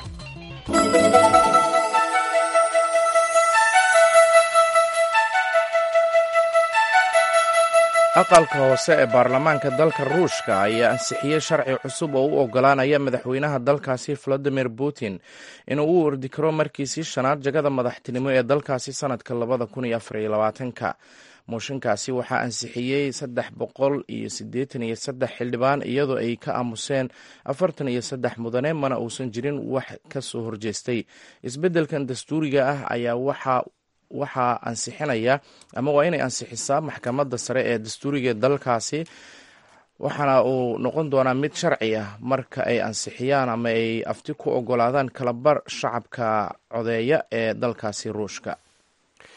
aqalka hoose ee baarlamaanka dalka ruushka ayaa ansixiyey sharci cusub oo u oggolaanaya madaxweynaha dalkaasi valadimir putin inuu u ordi karo markiisii shanaad jagada madaxtinimo ee dalkaasi sannadka labada kun iyo afar iyo labaatanka mooshinkaasi waxaa ansixiyey saddex boqol iyo siddeetan iyo saddex xildhibaan iyadoo ay ka aamuseen afartan iyo saddex mudane mana uusan jirin wax ka soo horjeestay isbeddelkan dastuuriga ah ayaa waxaa waxaa ansixinaya ama waa inay ansixisaa maxkamadda sare ee dastuuriga ee dalkaasi waxaana uu noqon doonaa mid sharci ah marka ay ansixiyaan ama ay afti ku ogolaadaan kalabar shacabka codeeya ee dalkaasi ruushka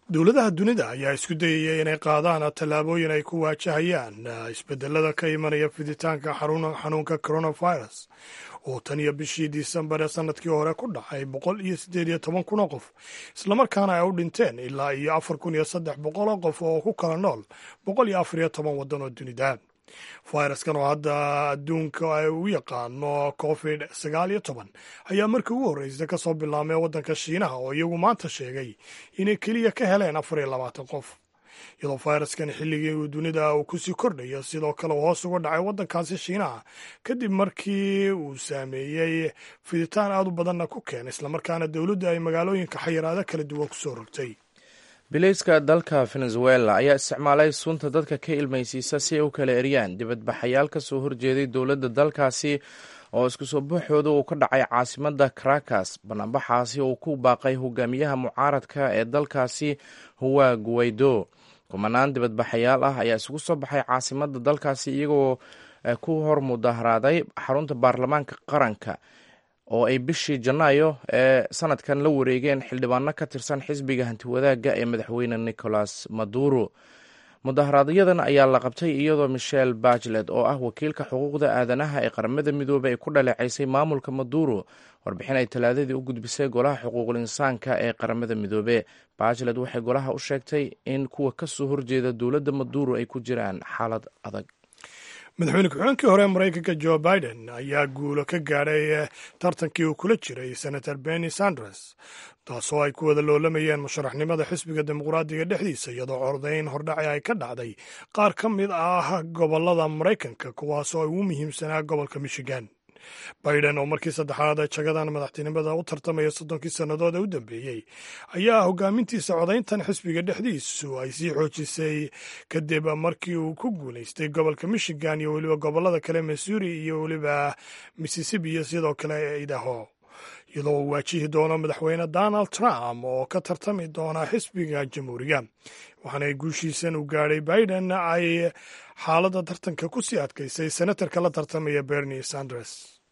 dowladaha dunida ayaa isku dayaya inay qaadaan tallaabooyin ay ku waajahayaan isbedelada ka imanaya fiditaanka xanuunka coronavirus oo tan iyo bishii disembar ee sanadkii hore ku dhacay boqol iyo siddeed iyo toban kun oo qof islamarkaana ay u dhinteen ilaa iyo afar kun iyo saddex boqol oo qof oo ku kala nool boqol iyo afar iyo toban waddan oo dunida fayraskan oo hadda adduunka ay u yaqaano covid sagaal iyo toban ayaa markii ugu horreysay ka soo bilaabmay waddanka shiinaha oo iyagu maanta sheegay inay keliya ka heleen afar iyo labaatan qof iyadoo fayraskan xilligii uu dunida uu kusii kordhayo sidoo kale uu hoos uga dhacay waddankaasi shiinaha kadib markii uu saameeyey fiditaan aad u badanna ku keenay islamarkaana dowladdu ay magaalooyinka xayiraado kala duwan kusoo rogtay bilayska dalka venezuela ayaa isticmaalay sunta dadka ka ilmaysiisa si ay u kala eryaan dibadbaxayaal ka soo horjeeday dowladda dalkaasi oo isku soo baxooda uu ka dhacay caasimadda caracas banaanbaxaasi uu ku baaqay hogaamiyaha mucaaradka ee dalkaasi huwa guwaydo kumanaan dibadbaxayaal ah ayaa isugu soo baxay caasimadda dalkaasi iyagoo ku hor mudaharaaday xarunta baarlamaanka qaranka oo ay bishii janaayo ee sanadkan la wareegeen xildhibaano ka tirsan xisbiga hantiwadaagga ee madaxweyne nicolas maduro mudaharaaadyadan ayaa la qabtay iyadoo michel bachelet oo ah wakiilka xuquuqda aadanaha ee qaramada midoobey ay ku dhaleecaysay maamulka maduro warbixin ay talaadadii u gudbisay golaha xuquuqul insaanka ee qaramada midoobe bachelet waxay golaha u sheegtay in kuwa ka soo horjeeda dowladda maduro ay ku jiraan xaalad adag madaxweyne ku-xigeenkii hore maraykanka jo biden ayaa guulo ka gaadhay tartankii uu kula jiray senator benny sanders taasoo ay ku wada loolamayeen musharaxnimada xisbiga dimuqraadiga dhexdiisa iyadoo cordayn hordhaci ay ka dhacday qaar ka mid ah gobolada maraykanka kuwaasoo ay ugu muhiimsanaa gobolka michigan biden oo markii saddexaad jagadan madaxtinimada u tartamaya soddonkii sannadood ee u dambeeyey ayaa hogaamintiisa codayntan xisbiga dhexdiisu ay sii xoojisay kadib markii uu ku guulaystay gobolka michigan iyo weliba gobolada kale missouri iyo weliba mississippi iyo sidoo kale idaho iyadoo uu waajihi doono madaxweyne donald trump oo ka tartami doona xisbiga jamhuuriga waxaana guushiisan uu gaadhay biden ay xaaladda tartanka ku sii adkaysay senatarka la tartamaya bernie sanders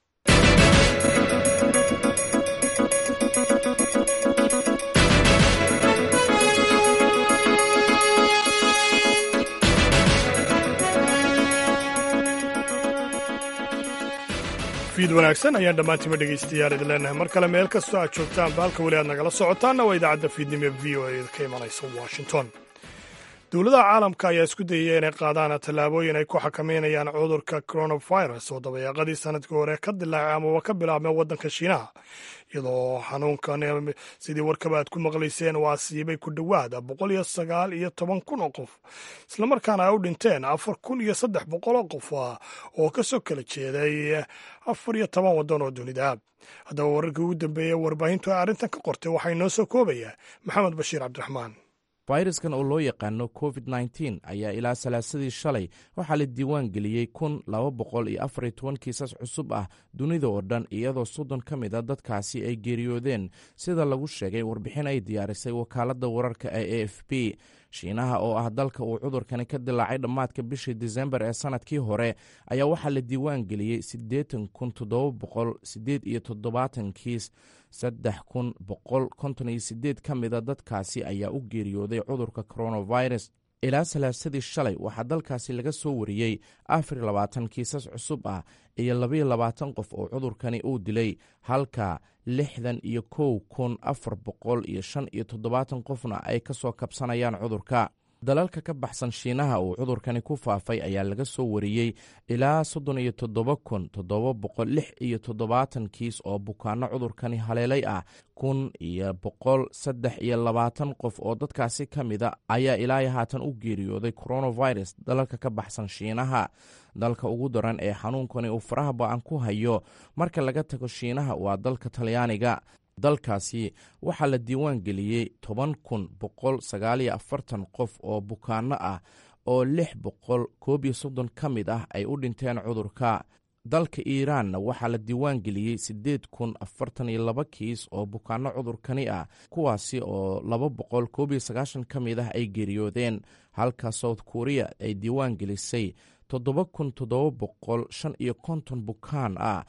fiid wanaagsan ayaan dhammaantiima dhegaystayaal idin leenahay mar kale meel kastoo aad joogtaan baalka weli aad nagala socotaanna waa idaacadda fiidnimo v o e ka imanaysa washington dowladaha caalamka ayaa isku dayaya inay qaadaan tallaabooyin ay ku xakameynayaan cudurka coronavirus oo dabayaaqadii sanadkii hore ka dilaacay amaba ka bilaabmay waddanka shiinaha iyadoo xanuunkan sidii warkaba aad ku maqlayseen waa siibay ku dhowaada boqol iyo sagaal iyo toban kun oo qof islamarkaana ay u dhinteen afar kun iyo saddex boqol oo qof oo ka soo kala jeeday afar iyo toban waddan oo dunida haddaba wararkii ugu dambeeyey warbaahintu ay arrintan ka qortay waxaa inoo soo koobaya maxamed bashiir cabdiraxmaan fayraskan oo loo yaqaano covid nteen ayaa ilaa salaasadii shalay waxaa la diiwaan geliyey kun laba boqol iyo afar iyo toban kiisas cusub ah dunida oo dhan iyadoo soddon ka mid a dadkaasi ay geeriyoodeen sida lagu sheegay warbixin ay diyaarisay wakaaladda wararka ee a f b shiinaha oo ah dalka uu cudurkani ka dilaacay dhammaadka bishii disembar ee sanadkii hore ayaa waxaa la diiwaan geliyey siddeetan kun toddoba boqol siddeed iyo toddobaatan kiis saddex kun boqol konton iyo siddeed ka mida dadkaasi ayaa u geeriyooday cudurka coronavirus ilaa salaasadii shalay waxaa dalkaasi laga soo wariyey afar iyo labaatan kiisas cusub ah iyo labaiyo labaatan qof oo cudurkani uu dilay halka lixdan iyo kow kun afar boqol iyo shan iyo toddobaatan qofna ay ka soo kabsanayaan cudurka dalalka ka baxsan shiinaha uu cudurkani ku faafay ayaa laga soo wariyey ilaa soddon iyo toddoba kun toddoba boqol lix iyo toddobaatan kiis oo bukaano cudurkani haleelay ah kun iyo boqol saddex iyo labaatan qof oo dadkaasi ka mida ayaa ilaa haatan u geeriyooday coronavirus dalalka ka baxsan shiinaha dalka ugu daran ee xanuunkani uu faraha ba-an ku hayo marka laga tago shiinaha waa dalka talyaaniga dalkaasi waxaa la diiwaan geliyey toban kun boqol sagaaliyo afartan qof oo bukaano ah oo lix boqol koob iyo soddon ka mid ah ay u dhinteen cudurka dalka iiraanna waxaa la diiwaan geliyey siddeed kun afartan iyo laba kiis oo bukaano cudurkani ah kuwaasi oo laba boqol koob iyo sagaashan ka mid ah ay geeriyoodeen halka south korea ay diiwaan gelisay toddoba kun toddoba boqol shan iyo konton bukaan ah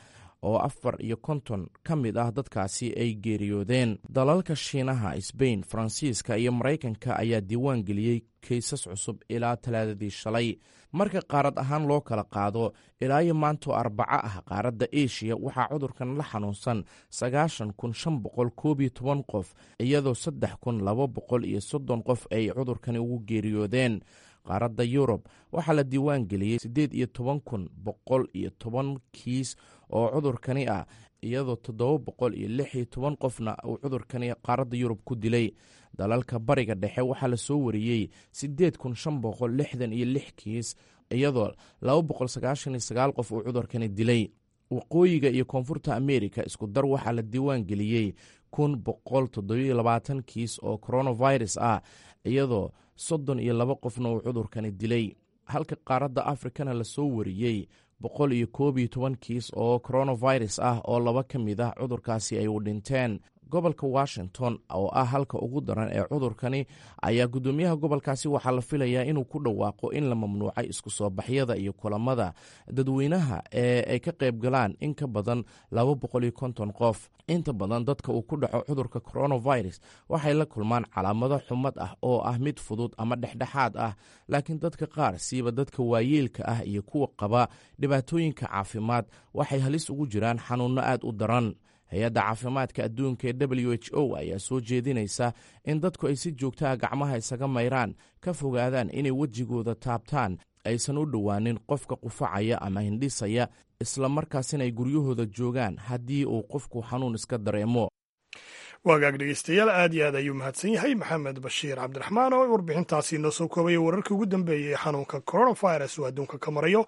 oo afar iyo konton ka mid ah dadkaasi ay geeriyoodeen dalalka shiinaha sbain faransiiska iyo maraykanka ayaa diiwaan geliyey kaysas cusub ilaa talaadadii shalay marka qaarad ahaan loo kala qaado ilaa iyo maantoo arbaco ah qaaradda eshiya waxaa cudurkan la xanuunsan sagaashan kun shan boqol koob iyo toban qof iyadoo saddex kun laba boqol iyo soddon qof ay cudurkani ugu geeriyoodeen qaaradda yurub waxaa la diiwaan geliyey siddeed iyo toban kun boqol iyo toban kiis oo cudurkani ah iyadoo toddoba boqol iyo lix iyo toban qofna uu cudurkani qaaradda yurub ku dilay dalalka bariga dhexe waxaa la soo wariyey siddeed kun shan boqol lixdan iyo lix kiis iyadoo laba boqol sagaashan iyo sagaal qof uu cudurkani dilay waqooyiga iyo koonfurta amerika isku dar waxaa la diiwaan geliyey kun boqol toddobiyo labaatan kiis oo coronavirus ah iyadoo soddon iyo laba qofna uu cudurkani dilay halka qaaradda afrikana la soo wariyey boqol iyo koob iyo toban kiis oo coronavirus ah oo laba ka mid ah cudurkaasi ay u dhinteen gobolka washington oo ah halka ugu daran ee cudurkani ayaa guddoomiyaha gobolkaasi waxaa la filayaa inuu ku dhawaaqo in la mamnuucay isku soo baxyada iyo kulamada dadweynaha ee ay ka qayb galaan in ka badan laba boqol iyo konton qof inta badan dadka uu ku dhaco cudurka coronavirus waxay la kulmaan calaamado xumad ah oo ah mid fudud ama dhexdhexaad ah laakiin dadka qaar siiba dadka waayeelka ah iyo kuwa qaba dhibaatooyinka caafimaad waxay halis ugu jiraan xanuunno aad u daran hay-adda caafimaadka adduunka ee w h o ayaa soo jeedinaysa in dadku ay si joogtaha gacmaha isaga mayraan ka fogaadaan inay wejigooda taabtaan aysan u dhowaanin qofka qufacaya ama hindhisaya isla markaasina ay guryahooda joogaan haddii uu qofku xanuun iska dareemo waagaag dhegeystayaal aad iyo aad ayuu mahadsan yahay maxamed bashiir cabdiraxmaan oo warbixintaasi noo soo koobaya wararkii ugu dambeeyey ee xanuunka coronavirus uu adduunka ka marayo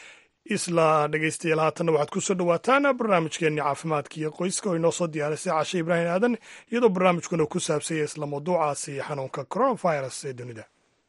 isla dhegeystayaal haatanna waxaad ku soo dhowaataan barnaamijkeenni caafimaadka iyo qoyska oo inoo soo diyaarisay cashe ibraahim aadan iyadoo barnaamijkuna ku saabsanya isla mawduucaasi xanuunka coronavirus ee dunida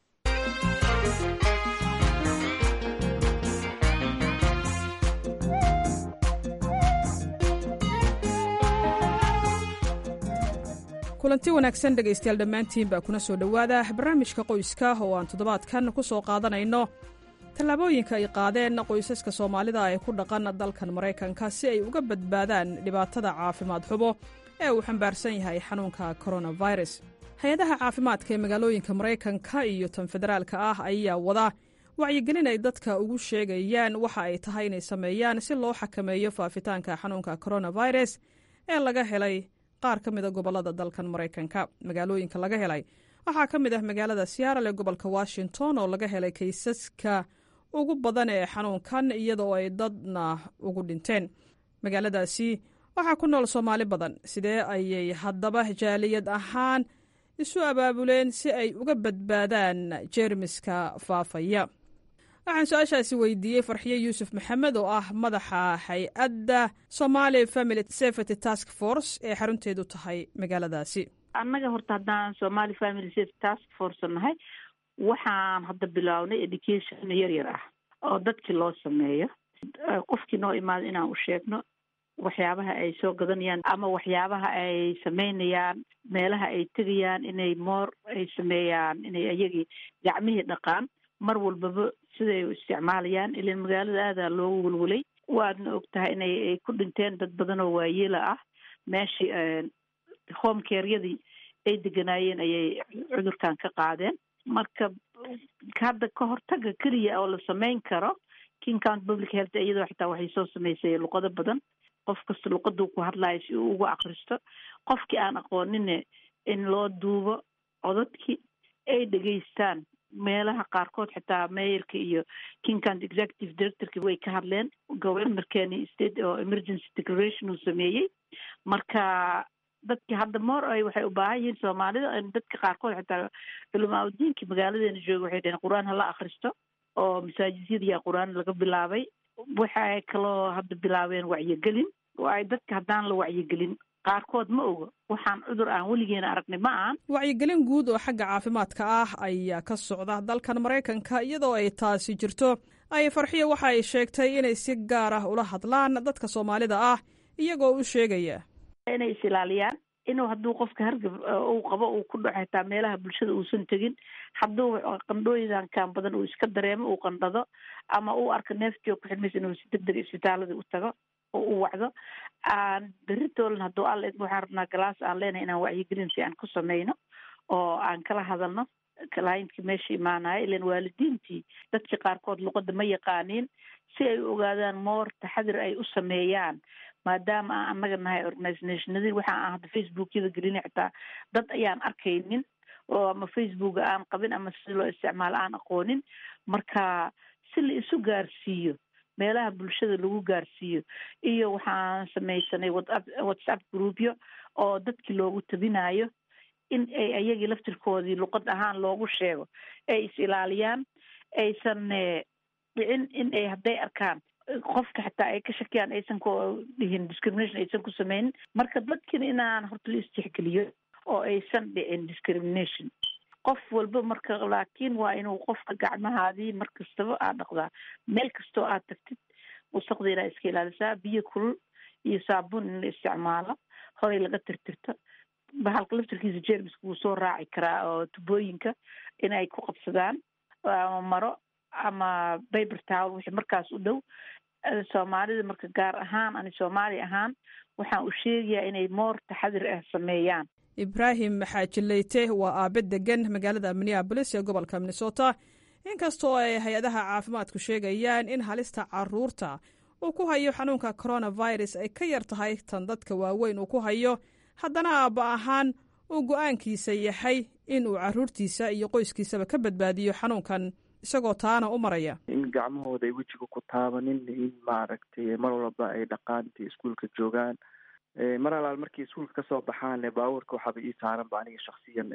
kulanti wanaagsan dhegaystayaal dhammaantiin baa kuna soo dhowaada barnaamijka qoyska oo aan toddobaadkan ku soo qaadanayno tallaabooyinka ay qaadeen qoysaska soomaalida ee ku dhaqan dalkan maraykanka si ay uga badbaadaan dhibaatada caafimaad xubo ee uu xambaarsan yahay xanuunka coronavirus hay-adaha caafimaadka ee magaalooyinka maraykanka iyo tan federaalka ah ayaa wada wacyigelin ay dadka ugu sheegayaan waxa ay tahay inay sameeyaan si loo xakameeyo faafitaanka xanuunka coronavirus ee laga helay qaar ka mida gobolada dalkan maraykanka magaalooyinka laga helay waxaa ka mid ah magaalada seattle ee gobolka washington oo laga helay kaysaska ugu badan ee xanuunkan iyadoo ay dadna ugu dhinteen magaaladaasi waxaa ku nool soomaali badan sidee ayay haddaba jaaliyad ahaan isu abaabuleen si ay uga badbaadaan jeermiska faafaya waxaan su-aashaasi weydiiyey farxiye yuusuf maxamed oo ah madaxa hay-adda somali family safety task force ee xarunteedu tahay magaaladaasi annaga horta haddaan somali family safety task force nahay waxaan hadda bilownay education yar yar ah oo dadkii loo sameeyo qofkii noo imaado inaan u sheegno waxyaabaha ay soo gadanayaan ama waxyaabaha ay sameynayaan meelaha ay tegayaan inay moor ay sameeyaan inay ayagii gacmihii dhaqaan mar walbaba siday u isticmaalayaan ilan magaalada aadaa loogu welwelay waadna og tahay inay ay ku dhinteen dad badan oo waayeela ah meeshii home caryadii ay deganaayeen ayay cudurkan ka qaadeen marka hadda ka hortaga keliya oo la sameyn karo king county public health iyadoo xitaa waxay soo sameysay luqado badan qof kasta luqaduu ku hadlayo si uu ugu akristo qofkii aan aqoonine in loo duubo codadkii ay dhegeystaan meelaha qaarkood xitaa mayorka iyo king county executive directorki way ka hadleen governorkeeni state oo emergency declaration uu sameeyey marka dadki hadda moor ay waxay u baahan yihiin soomaalida dadka qaarkood xitaa culamaa udiinka magaaladeena jooga waxay dhaheen qur-aan hala akristo oo masaajidyada qur-aan laga bilaabay waxay kaloo hadda bilaabeen wacyigelin oo ay dadka haddaan la wacyigelin qaarkood ma oga waxaan cudur aan weligeena aragnay ma ahan wacyigelin guud oo xagga caafimaadka ah ayaa ka socda dalkan maraykanka iyadoo ay taasi jirto ay farxiyo waxa ay sheegtay inay si gaar ah ula hadlaan dadka soomaalida ah iyagoo u sheegaya inay is ilaaliyaan inuu hadduu qofka hargab uu qabo uu ku dhaco xitaa meelaha bulshada uusan tegin hadduu qandhooyinkan badan uu iska dareemo uu qandhado ama uu arko neeftii oo ku xidhmaysa inuu si deg deg isbitaalada u tago oo u wacdo aan berritoolan hadduu alla idmo waxaan rabnaa galaas aan leenahay inaan wacyigelin fiican ku sameyno oo aan kala hadalno clientkii meesha imaanaya ilan waalidiintii dadkii qaarkood luqadda ma yaqaaniin si ay u ogaadaan moor taxadir ay u sameeyaan maadaama aan annaga nahay organisationadii waxa aan hadda facebookyada gelina xitaa dad ayaan arkaynin oo ama facebooka aan qabin ama si loo isticmaalo aan aqoonin marka si la isu gaarsiiyo meelaha bulshada lagu gaarsiiyo iyo waxaan samaysanay whatsapp whatsapp groupyo oo dadkii loogu tabinayo in ay ayagii laftirkoodii luqad ahaan loogu sheego ay is ilaaliyaan aysan dhicin in ay hadday arkaan qofka xataa ay ka shakiyaan aysan ku dhihin discrimination aysan ku sameynin marka dadkiina inaan horta la istixgeliyo oo aysan dhicin discrimination qof walba marka laakiin waa inuu qofka gacmahaadii mar kastaba aad dhaqdaa meel kastoo aad tagtid wasaqda inaa iska ilaalisaa biyo kulul iyo saabuun in la isticmaalo horay laga tirtirto bahalka laftirkiisa jermiska wuu soo raaci karaa oo tubooyinka inay ku qabsadaan ama maro ama baber towel wixii markaas u dhow soomaalida marka gaar ahaan ani soomaali ahaan waxaan u sheegayaa inay moor taxadir ah sameeyaan ibraahim maxaajileyte waa aabe degan magaalada minneabolis ee gobolka minnesota inkastoo ay hay-adaha caafimaadku sheegayaan in halista caruurta uu ku hayo xanuunka coronavirus ay ka yar tahay tan dadka waaweyn uu ku hayo haddana aabba ahaan uu go-aankiisa yahay in uu caruurtiisa iyo qoyskiisaba ka badbaadiyo xanuunkan isagoo taana u maraya in gacmahooda ay wejiga ku taabanin in maaragtay mar walba ay dhaqaan intay iskuolka joogaan mar alaal markay iskuolka kasoo baxaan baabuurka waxaaba ii saaranba aniga shaksiyan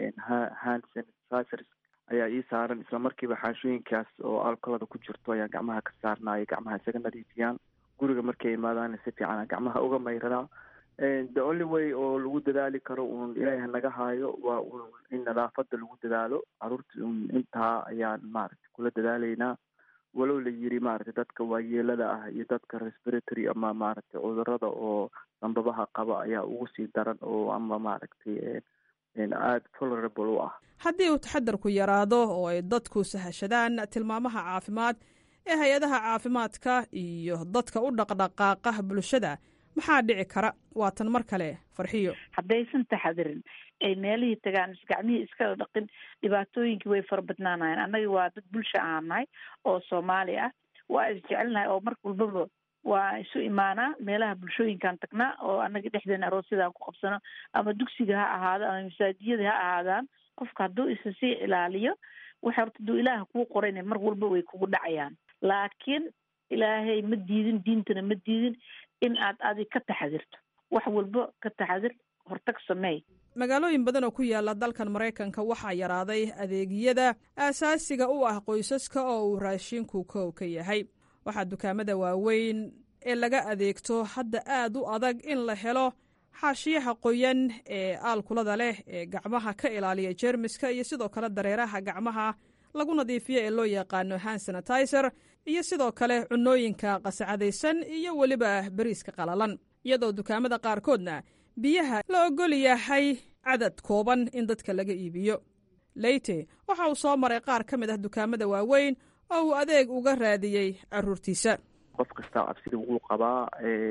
hand sanitizers ayaa ii saaran isla markiiba xaashooyinkaas oo alkolada ku jirto ayaan gacmaha ka saarnaayo gacmaha isaga nadiifiyaan guriga markay imaadaan si fiican gacmaha uga mayradaa the only way oo lagu dadaali karo uun ilaaha naga haayo waa un in nadaafada lagu dadaalo caruurta un intaa ayaan maaragtay kula dadaalaynaa walow la yiri maaragtay dadka waayeelada ah iyo dadka respiratory ama maaragtay cudurada oo dambabaha qaba ayaa ugu sii daran oo ama maaragtay aada tolerable u ah haddii uu taxadarku yaraado oo ay dadku sahashadaan tilmaamaha caafimaad ee hay-adaha caafimaadka iyo dadka u dhaqdhaqaaqa bulshada maxaa dhici kara waa tan mar kale farxiyo haddaysan taxadirin ay meelihii tagaan is gacmihii iskala dhaqin dhibaatooyinkii way fara badnaanayeen annaga waa dad bulsha aan nahay oo soomaali ah waa isjecelnahay oo mar walbaba waa isu imaanaa meelaha bulshooyinkaan tagnaa oo annaga dhexdeena aroosyadaan ku qabsano ama dugsiga ha ahaado ama masaajiyada ha ahaadaan qofka hadduu isa sii ilaaliyo waxa horta hadduu ilaaha kuu qorayna mar walba way kugu dhacayaan laakiin ilaahay ma diidin diintana ma diidin in aad adi ka taxadirto wax walba ka taxadir hortag sameey magaalooyin badan oo ku yaala dalkan maraykanka waxaa yaraaday adeegyada aasaasiga u ah qoysaska oo uu raashinku kow ka yahay waxaa dukaamada waaweyn ee laga adeegto hadda aad u adag in la helo xaashiyaha qoyan ee aalkulada leh ee gacmaha ka ilaaliya jeermiska iyo sidoo kale dareeraha gacmaha lagu nadiifiyo ee loo yaqaano hand sanitizer iyo sidoo kale cunooyinka qasacadaysan iyo weliba beriiska qalalan iyadoo dukaamada qaarkoodna biyaha la ogol yahay cadad kooban in dadka laga iibiyo leyte waxa uu soo maray qaar ka mid ah dukaamada waaweyn oo uu adeeg uga raadiyey caruurtiisa qof kastaa cabsida wuu qabaa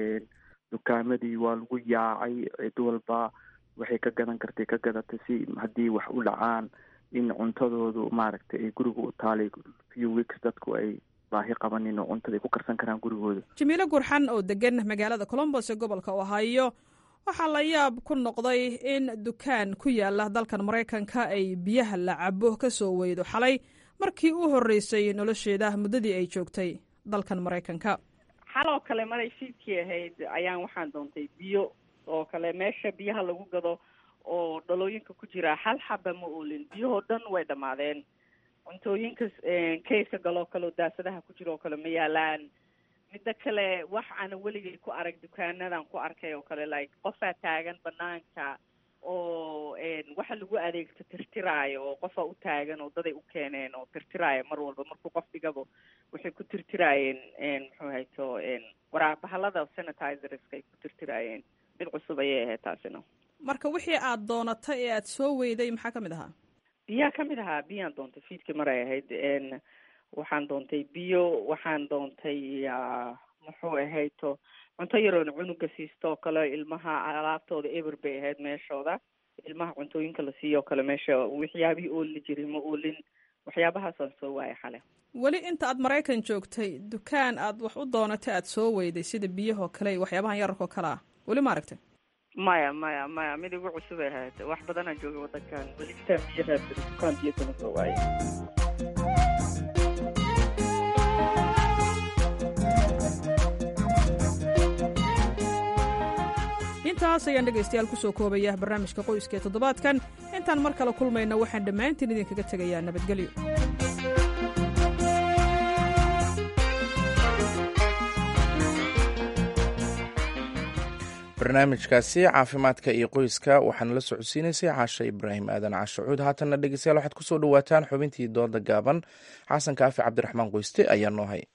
dukaamadii waa lagu yaacay cid walba waxay ka gadan kartay ka gadatay si haddii wax u dhacaan in cuntadoodu maaragtay ay guriga u taalay few weeks dadku ay baahi qabanin oo cuntada ay ku karsan karaan gurigooda jamiilo gurxan oo degan magaalada colombos ee gobolka ohio waxaa la yaab ku noqday in dukaan ku yaala dalkan maraykanka ay biyaha la cabo ka soo weydo xalay markii u horreysay nolosheeda muddadii ay joogtay dalkan maraykanka xaloo kale maray fiidkii ahayd ayaan waxaan doontay biyo oo kale meesha biyaha lagu gado oo dhalooyinka ku jira hal xaba ma oolin biyahoo dhan way dhammaadeen cuntooyinka kayska galoo kale oo daasadaha ku jira oo kale ma yaalaan midda kale wax aana weligay ku arag dukaanadan ku arkay oo kale like qofaa taagan banaanka oo waxa lagu adeegto tirtiraayo oo qofa u taagan oo daday u keeneen oo tirtiraayo mar walba markuu qof dhigabo waxay ku tirtiraayeen muxuu hayto waraabahalada sanitizerska ay ku tirtiraayeen mid cusub ayay ahayd taasina marka wixii aad doonatay ee aad soo weyday maxaa ka mid ahaa biyaa ka mid ahaa biyaan doontay fiidkii maray ahayd waxaan doontay biyo waxaan doontay muxuu ahayto cunto yaroona cunuga siisto oo kale ilmaha alaabtooda eber bay ahayd meeshooda ilmaha cuntooyinka la siiyo kale meesha waxyaabihii oolli jiray ma oolin waxyaabahaasaan soo waaya xale weli inta aad maraykan joogtay dukaan aad wax u doonatay aad soo weyday sida biyahoo kale iyo waxyaabahan yararkoo kale ah weli ma aragtay maya maya maya mid igu cusub ay ahayd wax badanaa joogay wadankan weli intaan biyo raadsaday dukaan biyo kama soo waayay intaas ayaan dhegaystayaal kusoo koobaya barnaamijka qoyska ee toddobaadkan intaan mar kale kulmayna waxaan dhammaantiin idinkaga tegayaa nabadgelyo barnaamijkaasi caafimaadka iyo qoyska waxaana la socodsiinaysay caasha ibraahim aadan cashacuud haatanna dhegeystayaal waxaad kusoo dhawaataan xubintii dooda gaaban xasan kaafi cabdiraxmaan qoyste ayaa noo hay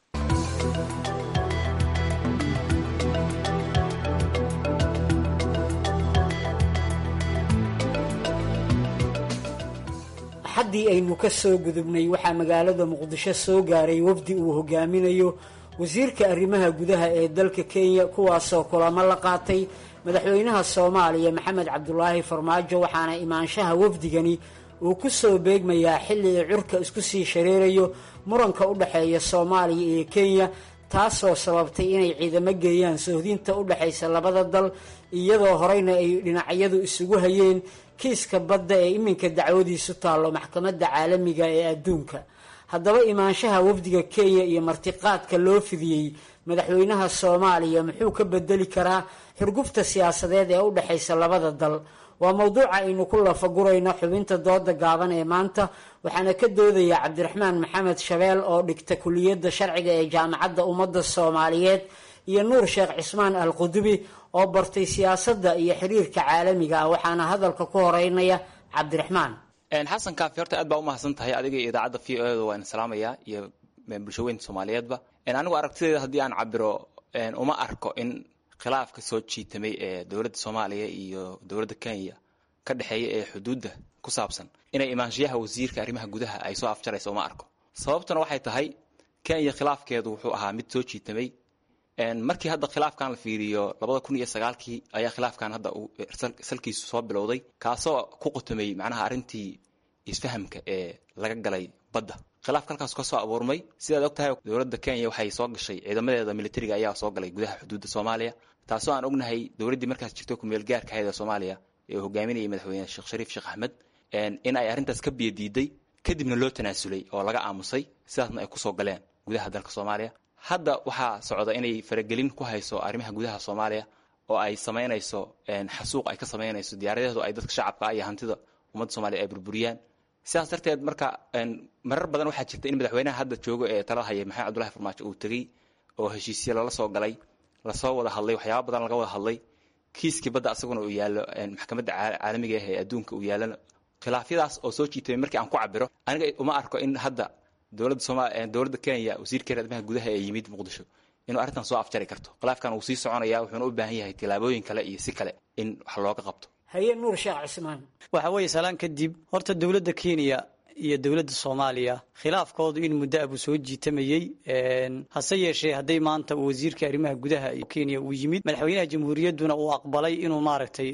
axaddii aynu ka soo gudubnay waxaa magaalada muqdisho soo gaaray wafdi uu hogaaminayo wasiirka arrimaha gudaha ee dalka kenya kuwaasoo kulamo la qaatay madaxweynaha soomaaliya maxamed cabdulaahi farmaajo waxaana imaanshaha wafdigani uu ku soo beegmayaa xilli uu curka isku sii shareerayo muranka u dhexeeya soomaaliya iyo kenya taasoo sababtay inay ciidamo geeyaan sohdinta u dhexaysa labada dal iyadoo horeyna ay dhinacyadu isugu hayeen kiiska badda ee iminka dacwadiisu taallo maxkamadda caalamiga ee adduunka haddaba imaanshaha wafdiga kenya iyo martiqaadka loo fidiyey madaxweynaha soomaaliya muxuu ka bedeli karaa xurgufta siyaasadeed ee u dhexaysa labada dal waa mowduuca aynu ku lafagurayno xubinta dooda gaaban ee maanta waxaana ka doodaya cabdiraxmaan maxamed shabeel oo dhigta kuliyadda sharciga ee jaamacadda ummadda soomaaliyeed iyo nuur sheekh cismaan al qudubi oo bartay siyaasadda iyo xiriirka caalamiga ah waxaana hadalka ku horeynaya cabdiraxmaan xasan kaafi horta aad baa umahadsan tahay adiga iyo idaacadda v o da waan salaamayaa iyo bulshaweynta soomaaliyeedba anigu aragtideeda haddii aan cabiro uma arko in khilaafka soo jiitamay ee dowladda soomaaliya iyo dowladda kenya ka dhexeeya ee xuduudda ku saabsan inay imaanshiyaha wasiirka arrimaha gudaha ay soo afjarayso uma arko sababtuna waxay tahay kenya khilaafkeedu wuxuu ahaa mid soo jiitamay markii hadda khilaafkan la fiiriyo labada kun iyo sagaalkii ayaa khilaafkan hadda uu salkiisu soo bilowday kaasoo ku qutumay macnaha arrintii isfahamka ee laga galay badda khilaafka halkaas ka soo abuurmay sidaad og tahay dowladda kenya waxay soo gashay ciidamadeeda militariga ayaa soo galay gudaha xuduudda soomaaliya taasoo aan ognahay dowladdii markaas jirto kumeel gaarka ahayd ee soomaaliya ee uu hogaaminayay madaxweyne sheekh shariif sheekh axmed in ay arrintaas ka biyadiiday kadibna loo tanaasulay oo laga aamusay sidaasna ay kusoo galeen gudaha dalka soomaaliya hadda waxaa socda inay faragelin ku hayso arrimaha gudaha soomaaliya oo ay samaynayso xasuuq ay ka samaynayso diyaaradeedu ay dadka shacabka iyo hantida ummadda soomaliya ay burburiyaan sidaas darteed marka marar badan waxaa jirta in madaxweynaha hadda joogo ee tala haya maxamed cabdullahi farmaajo uu tegey oo heshiisya lala soo galay lasoo wada hadlay waxyaaba badan laga wada hadlay kiiskii badda asaguna uu yaallo maxkamadda caalamiga ah ee adduunka uu yaalana khilaafyadaas oo soo jiitamay markii aan ku cabiro aniga uma arko in hadda dowladda sooma dowladda kenya wasiirkeeda arrimaha gudaha ee yimid muqdisho inuu arrintan soo afjari karto khilaafkan wuu sii soconaya wuxuuna u baahan yahay tillaabooyin kale iyo si kale in wax looga qabto haye nuur sheekh cismaan waxa weeye salaan kadib horta dowladda kenya iyo dowladda soomaaliya khilaafkoodu in muddo abuu soo jiitamayey hase yeeshee hadday maanta wasiirka arrimaha gudaha kenya uu yimid madaxweynaha jamhuuriyadduna uu aqbalay inuu maaragtay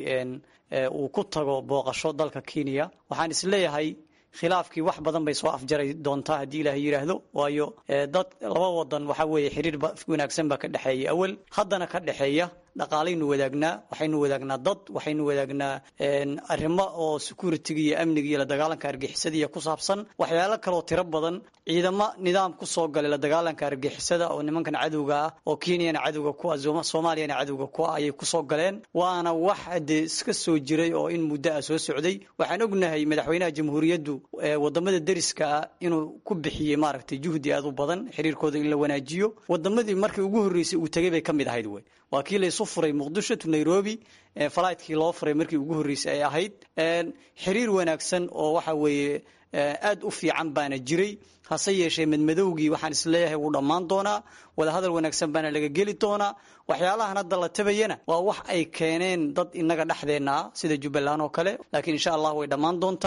uu ku tago booqasho dalka kenya waxaan isleeyahay khilaafkii wax badan bay soo afjaray doontaa haddii ilaahay yidhaahdo waayo dad laba wadan waxa weeye xiriir wanaagsan baa ka dhexeeya awal haddana ka dhexeeya dhaqaalaynu wadaagnaa waxaynu wadaagnaa dad waxaynu wadaagnaa arrimo oo security-ga iyo amniga iyo la dagaalanka argixisada ku saabsan waxyaalo kaloo tiro badan ciidamo nidaam ku soo galay la dagaalanka argixisada oo nimankan cadowga ah oo kenyana cadowga ku ah soomaaliyana cadowga ku ah ayay kusoo galeen waana wax dee iska soo jiray oo in muddo ah soo socday waxaan ognahay madaxweynaha jamhuuriyaddu wadamada deriska ah inuu ku bixiyey maaragtay juhdi aad u badan xiriirkooda in la wanaajiyo wadamadii markii ugu horreysay uu tegay bay ka mid ahayd wey waa kii laysu furay muqdisho to nairobi falaytkii loo furay markii ugu horreysay ay ahayd xiriir wanaagsan oo waxa weeye aad u fiican baana jiray hase yeeshee madmadowgii waxaan isleeyahay wuu dhammaan doonaa wadahadal wanaagsan baana laga geli doonaa waxyaalahan hadda la tabayana waa wax ay keeneen dad inaga dhexdeenna ah sida jubbaland oo kale laakiin insha allah way dhammaan doontaa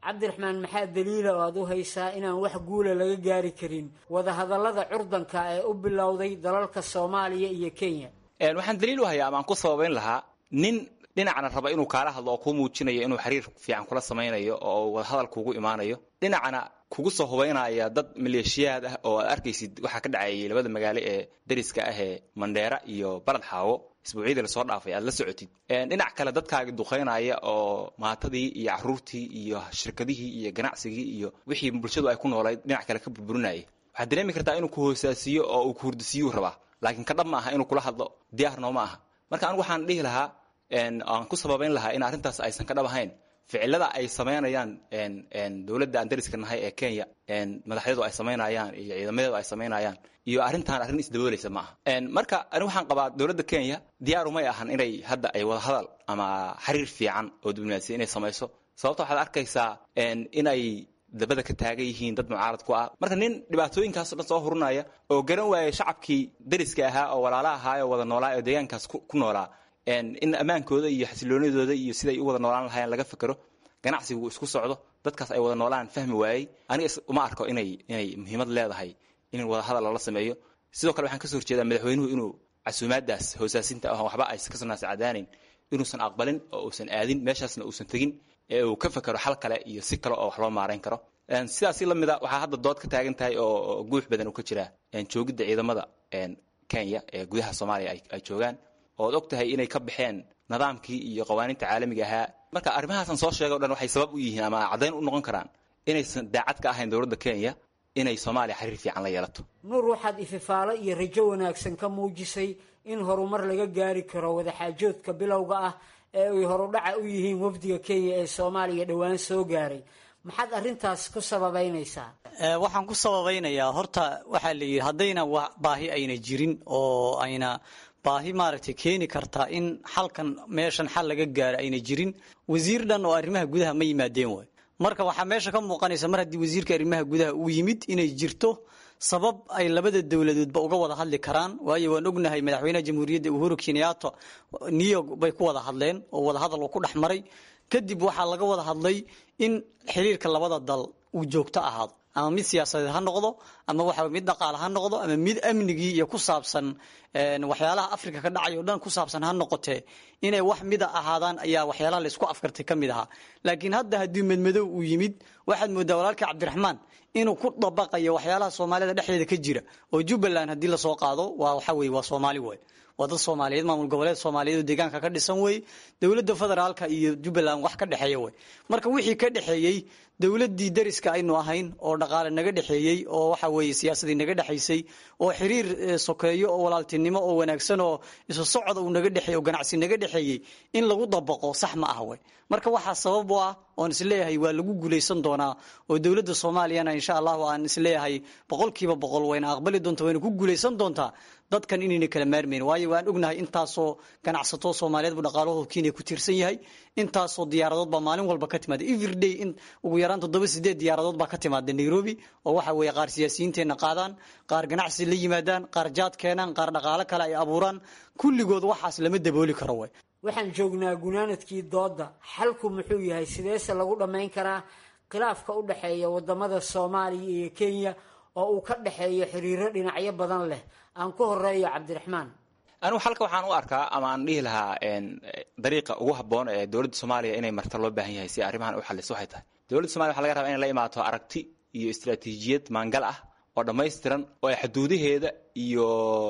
cabdiraxmaan maxaa daliila oo aad u haysaa inaan wax guula laga gaari karin wadahadallada curdanka ee u bilowday dalalka soomaaliya iyo kenya waxaan daliil u hayaa ama aan ku sababayn lahaa nin dhinacna raba inuu kaala hadlo oo kuu muujinayo inuu xiriir fiican kula samaynayo oo wadahadal kuugu imaanayo dhinacna kugu soo hubaynaya dad maleeshiyaad ah oo aad arkaysid waxaa ka dhacayay labada magaalo ee dariska ah ee mandheera iyo balad xaawo isbuucyadii lasoo dhaafay aad la socotid dhinac kale dadkaagi duqaynaya oo maatadii iyo caruurtii iyo shirkadihii iyo ganacsigii iyo wixii bulshadu ay ku noolayd dhinac kale ka burburinaya waxaad dareemi kartaa inuu ku hoosaasiyo oo uu ku hurdisiiyuu rabaa laakiin ka dhab ma aha inuu kula hadlo diyaarnoo ma aha marka anigu waxaan dhihi lahaa aan ku sababayn lahaa in arrintaas aysan ka dhab ahayn ficilada ay samaynayaan dowladda aan dariska nahay ee kenya madaxyadu ay samaynayaan iyo ciidamadeedu ay samaynayaan iyo arrintan arrin isdaboolaysa ma aha marka ani waxaan qabaa dowladda kenya diyaaru may ahan inay hadda ay wada hadal ama xiriir fiican oo diblomaasiya inay samayso sababta waxaad arkaysaa inay dabada ka taagan yihiin dad mucaarad ku ah marka nin dhibaatooyinkaasoo dhan soo hurunaya oo garan waayay shacabkii dariska ahaa oo walaala ahaa oo wada noolaa oo deegaankaas ku noolaa in ammaankooda iyo xasiloonidooda iyo siday u wada noolaan lahaayeen laga fikero ganacsigu isku socdo dadkaas ay wada noolaan fahmi waayey aniga uma arko inay inay muhiimad leedahay in wada hadal lala sameeyo sidoo kale waxaan kasoo horjeedaa madaxweynuhu inuu casuumaadaas hoosaasinta ah waxba aysan ka sanaas cadaanayn inuusan aqbalin oo uusan aadin meeshaasna uusan tegin ee uu ka fekero xal kale iyo si kale oo wax loo maarayn karo sidaasi la mida waxaa hadda dood ka taagan tahay oo guux badan uu ka jiraa joogidda ciidamada kenya ee gudaha soomaaliya ay joogaan ood og tahay inay ka baxeen nidaamkii iyo qawaaniinta caalamiga ahaa marka arrimahaasaan soo sheegay o dhan waxay sabab u yihiin ama caddayn u noqon karaan inaysan daacad ka ahayn dowladda kenya inay soomaaliya xiriir fiican la yeelato nuur waxaad ififaalo iyo rajo wanaagsan ka muujisay in horumar laga gaari karo wadaxaajoodka bilowga ah ee ay horudhaca u yihiin wafdiga kenya ee soomaaliya dhowaan soo gaaray maxaad arrintaas ku sababaynaysaa waxaan ku sababaynayaa horta waxaa la yidhi haddayna baahi ayna jirin oo ayna baahi maaragtay keeni kartaa in xalkan meeshan xal laga gaaro ayna jirin wasiir dhan oo arrimaha gudaha ma yimaadeen waay marka waxaa meesha ka muuqanaysa mar haddii wasiirka arrimaha gudaha uu yimid inay jirto sabab ay labada dowladoodba uga wada hadli karaan waayo waan ognahay madaxweynaha jamhuuriyadda uhuru kenyatta new york bay ku wada hadleen oo wadahadal uu ku dhex maray kadib waxaa laga wada hadlay in xiriirka labada dal uu joogto ahaado ama mid siyaasadeed ha noqdo ama waxa mid dhaqaale ha noqdo ama mid amnigii iyo ku saabsan waxyaalaha africa ka dhacay o dhan ku saabsan ha noqotee inay wax mida ahaadaan ayaa waxyaalaha laysku afkartay ka mid ahaa laakiin hadda haddii medmadow uu yimid waxaad moodaa walaalkii cabdiraxmaan inuu ku dabaqayo waxyaalaha soomaalida dhexdeeda ka jira oo jubbaland haddii lasoo qaado waa waxa weye waa soomaali way waa dad soomaaliyeed maamul goboleed soomaaliyeed oo deegaanka ka dhisan wey dowladda federaalka iyo jubbaland wax ka dhexeeya wey marka wixii ka dhexeeyey dowladdii dariska aynu ahayn oo dhaqaale naga dhexeeyey oo waxa weeye siyaasadii naga dhexaysay oo xiriir sokeeyo oo walaaltinimo oo wanaagsan oo isu socda uu naga dhexeey oo ganacsi naga dhexeeyey in lagu dabaqo sax ma ah wey marka waxaa sabab u ah oon isleeyahay waa lagu guulaysan doonaa oo dowladda soomaaliyana insha allahu aan isleeyahay boqolkiiba boqol wayna aqbali doonta wayna ku guulaysan doontaa dadkan inayna kala maarmayn waayo waan ognahay intaasoo ganacsato soomaaliyeed buu dhaqaalahooda kenya ku tiirsan yahay intaasoo diyaaradood baa maalin walba ka timaada everyday in ugu yaraan toddoba sideed diyaaradood baa ka timaada nairobi oo waxa weeye qaar siyaasiyiinteenna qaadaan qaar ganacsi la yimaadaan qaar jaad keenaan qaar dhaqaalo kale ay abuuraan kulligood waxaas lama dabooli karo way waxaan joognaa gunaanadkii doodda xalku muxuu yahay sideese lagu dhammayn karaa khilaafka u dhexeeya wadamada soomaaliya iyo kenya oo uu ka dhexeeyo xiriiro dhinacyo badan leh aan ku horeeyo cabdiraxmaan anigu xalka waxaan u arkaa ama aan dhihi lahaa dariiqa ugu habboon ee dowladda soomaaliya inay marta loo baahan yahay si arrimahan u xaliso waxay tahay dowladda somalia waxa laga rabaa inay la imaato aragti iyo istaraatiijiyad maangal ah oo dhammaystiran oo ay xuduudaheeda iyo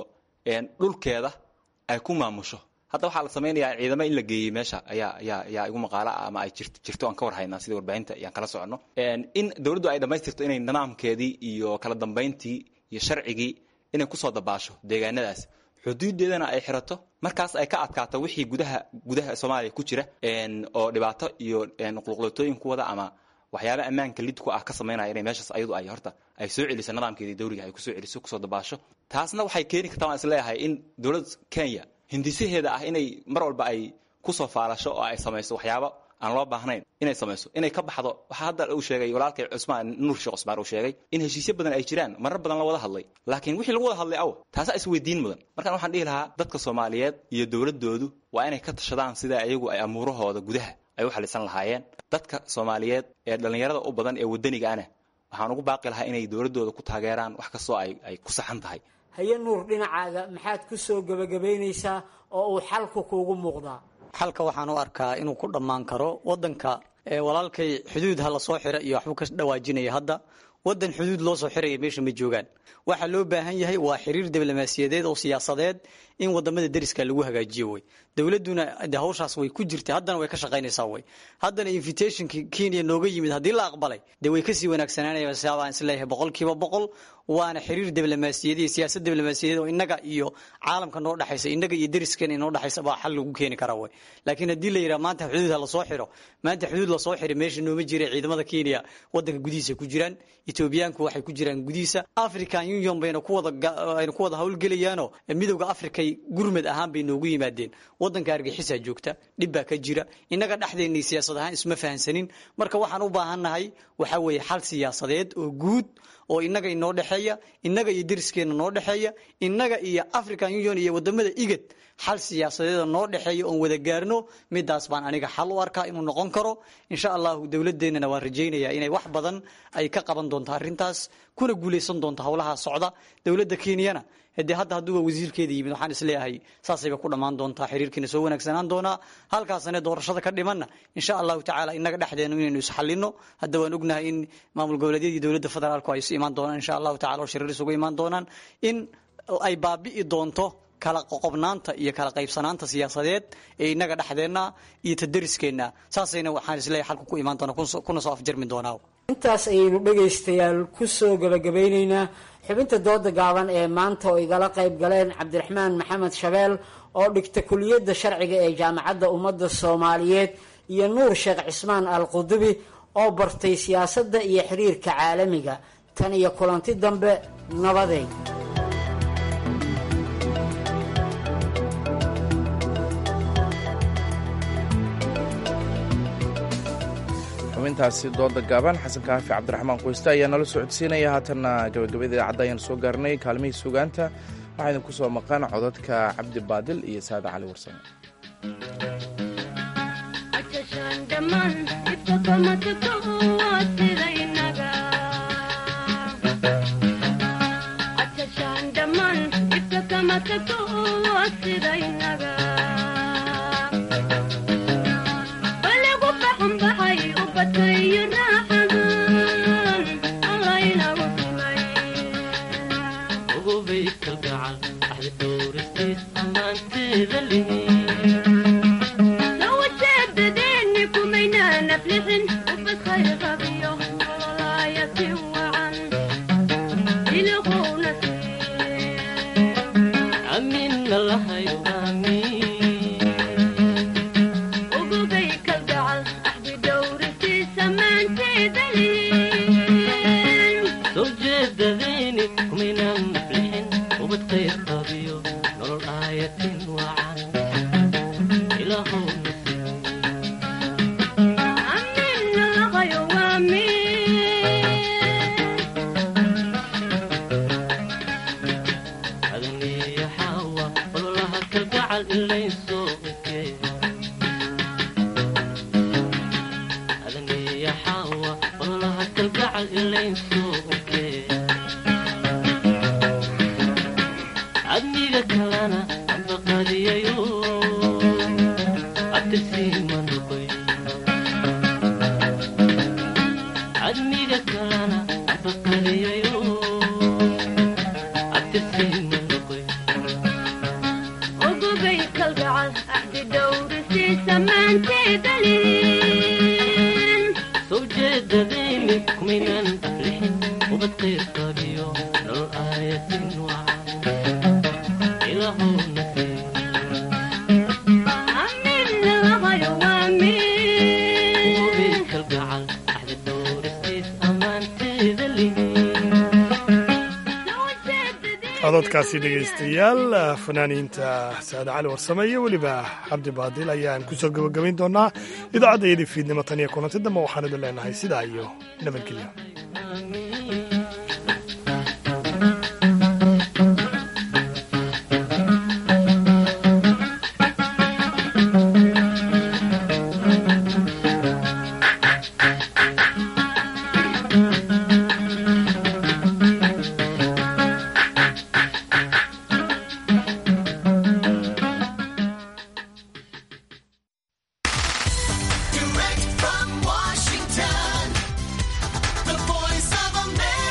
dhulkeeda ay ku maamusho hadda waxaa la samaynayaa ciidamo in la geeyey meesha ayaa ayaa ayaa igu maqaalo ah ama ay jirt jirto aan ka war haynaa sida warbaahinta ayaan kala soconno in dowladdu ay dhammaystirto inay nidaamkeedii iyo kala dambayntii iyo sharcigii inay kusoo dabaasho deegaanadaas xuduudeedana ay xirato markaas ay ka adkaato wixii gudaha gudaha soomaaliya ku jira oo dhibaato iyo qulqulotooyin ku wada ama waxyaaba ammaanka lid ku ah ka samaynaya inay meeshaas ayadu ay horta ay soo celiso nidaamkeedii dawliga ay kusoo celiso kusoo dabaasho taasna waxay keeni kartaa waan isleeyahay in dowladda kenya hindisaheeda ah inay mar walba ay kusoo faalasho oo ay samayso waxyaabo aan loo baahnayn inay samayso inay ka baxdo waxaa hadda uu sheegay walaalkay cusmaan nuur sheekh cusmaan uu sheegay in heshiisyo badan ay jiraan marar badan la wada hadlay laakiin wixii lagu wada hadlay aw taasaa isweydiin mudan markaan waxaan dhihi lahaa dadka soomaaliyeed iyo dowladoodu waa inay ka tashadaan sida iyagu ay amuurahooda gudaha ay u xalisan lahaayeen dadka soomaaliyeed ee dhallinyarada u badan ee wadaniga ana waxaan ugu baaqi lahaa inay dowladooda ku taageeraan wax kastoo ay ku saxan tahay haye nuur dhinacaaga maxaad ku soo gebagabaynaysaa oo uu xalku kuugu muuqdaa xalka waxaan u arkaa inuu ku dhammaan karo wadanka walaalkay xuduud ha lasoo xira iyo waxbuu ka dhawaajinaya hadda wadan xuduud loo soo xiraya meesha ma joogaan waxaa loo baahan yahay waa xiriir diblomaasiyadeed oo siyaasadeed in wadamada deriska lagu hagaajiyo wey dowladuna de hawshaas way ku jirta haddana way ka shaqaynaysaa wey haddana invitationki kenya nooga yimid haddii la aqbalay dee way kasii wanaagsanaan sabaan isleeyahay boqolkiiba boqol waana xiriir diblomaasiyadeed iyo siyaasad diblomaasiyadeed oo innaga iyo caalamka noo dhexaysa innaga iyo deriskeena inoo dhexaysa baa xal lagu keeni karaa wey laakiin haddii la yidhaha maanta xuduud ha lasoo xiro maanta xuduud lasoo xiro meesha nooma jira ciidamada kenya wadanka gudihiisa ku jiraan etoobiyaanku waxay ku jiraan gudihiisa african union bayna kuwadaayna ku wada howlgelayaanoo midowda africay gurmad ahaan bay noogu yimaadeen wadanka argaxisaa joogta dhib baa ka jira innaga dhexdeennii siyaasad ahaan isma fahansanin marka waxaan u baahannahay waxaa weeye xal siyaasadeed oo guud oo innaga inoo dhexeeya innaga iyo deriskeena noo dhexeeya innaga iyo african union iyo wadamada igad xal siyaasadeeda noo dhexeeya oon wada gaarno midaas baan aniga xal u arkaa inuu noqon karo insha allahu dowladeennana waan rajaynayaa inay wax badan ay ka qaban doonto arrintaas kuna guulaysan doonto howlaha socda dowladda kenyana de hadda hadduuba wasiirkeeda yimid waxaan isleeyahay saasayba ku dhammaan doontaa xiriirkiina soo wanaagsanaan doonaa halkaasane doorashada ka dhimanna insha allahu tacaala inaga dhexdeenu inaynu isxalino hadda waan ognahay in maamul goboleedyadii dowladda federaalku ay isu imaan doonaan insha allahu tacala oo shiriir isugu imaan doonaan in ay baabi'i doonto kala qoqobnaanta iyo kala qaybsanaanta siyaasadeed ee inaga dhexdeenna iyo ta deriskeenna saasayna waxaan isleeyahay xalku ku imaan doona kuna soo afjarmi doonaa intaas ayaynu dhegaystayaal ku soo gebagabeynaynaa xubinta dooda gaaban ee maanta oo igala qayb galeen cabdiraxmaan maxamed shabeel oo dhigta kuliyadda sharciga ee jaamacadda ummadda soomaaliyeed iyo nuur sheekh cismaan al qudubi oo bartay siyaasadda iyo xiriirka caalamiga tan iyo kulanti dambe nabadeed xubintaasi dooda gaaban xasan kaafi cabdiraxmaan qoyste ayaa nala socodsiinaya haatanna gabagabada idaacadda ayaan soo gaarnay kaalmihii sugaanta waxaa idinku soo maqan codadka cabdi baadil iyo saada cali warsame cododkaasi dhegaystayaal fanaaniinta saade cali warsame iyo weliba cabdi baadil ayaan ku soo gebagabayn doonaa idaacadda iyadii fiidnimo tan iyo kulanti dambe waxaan idin leenahay sidaa iyo nabadgelyo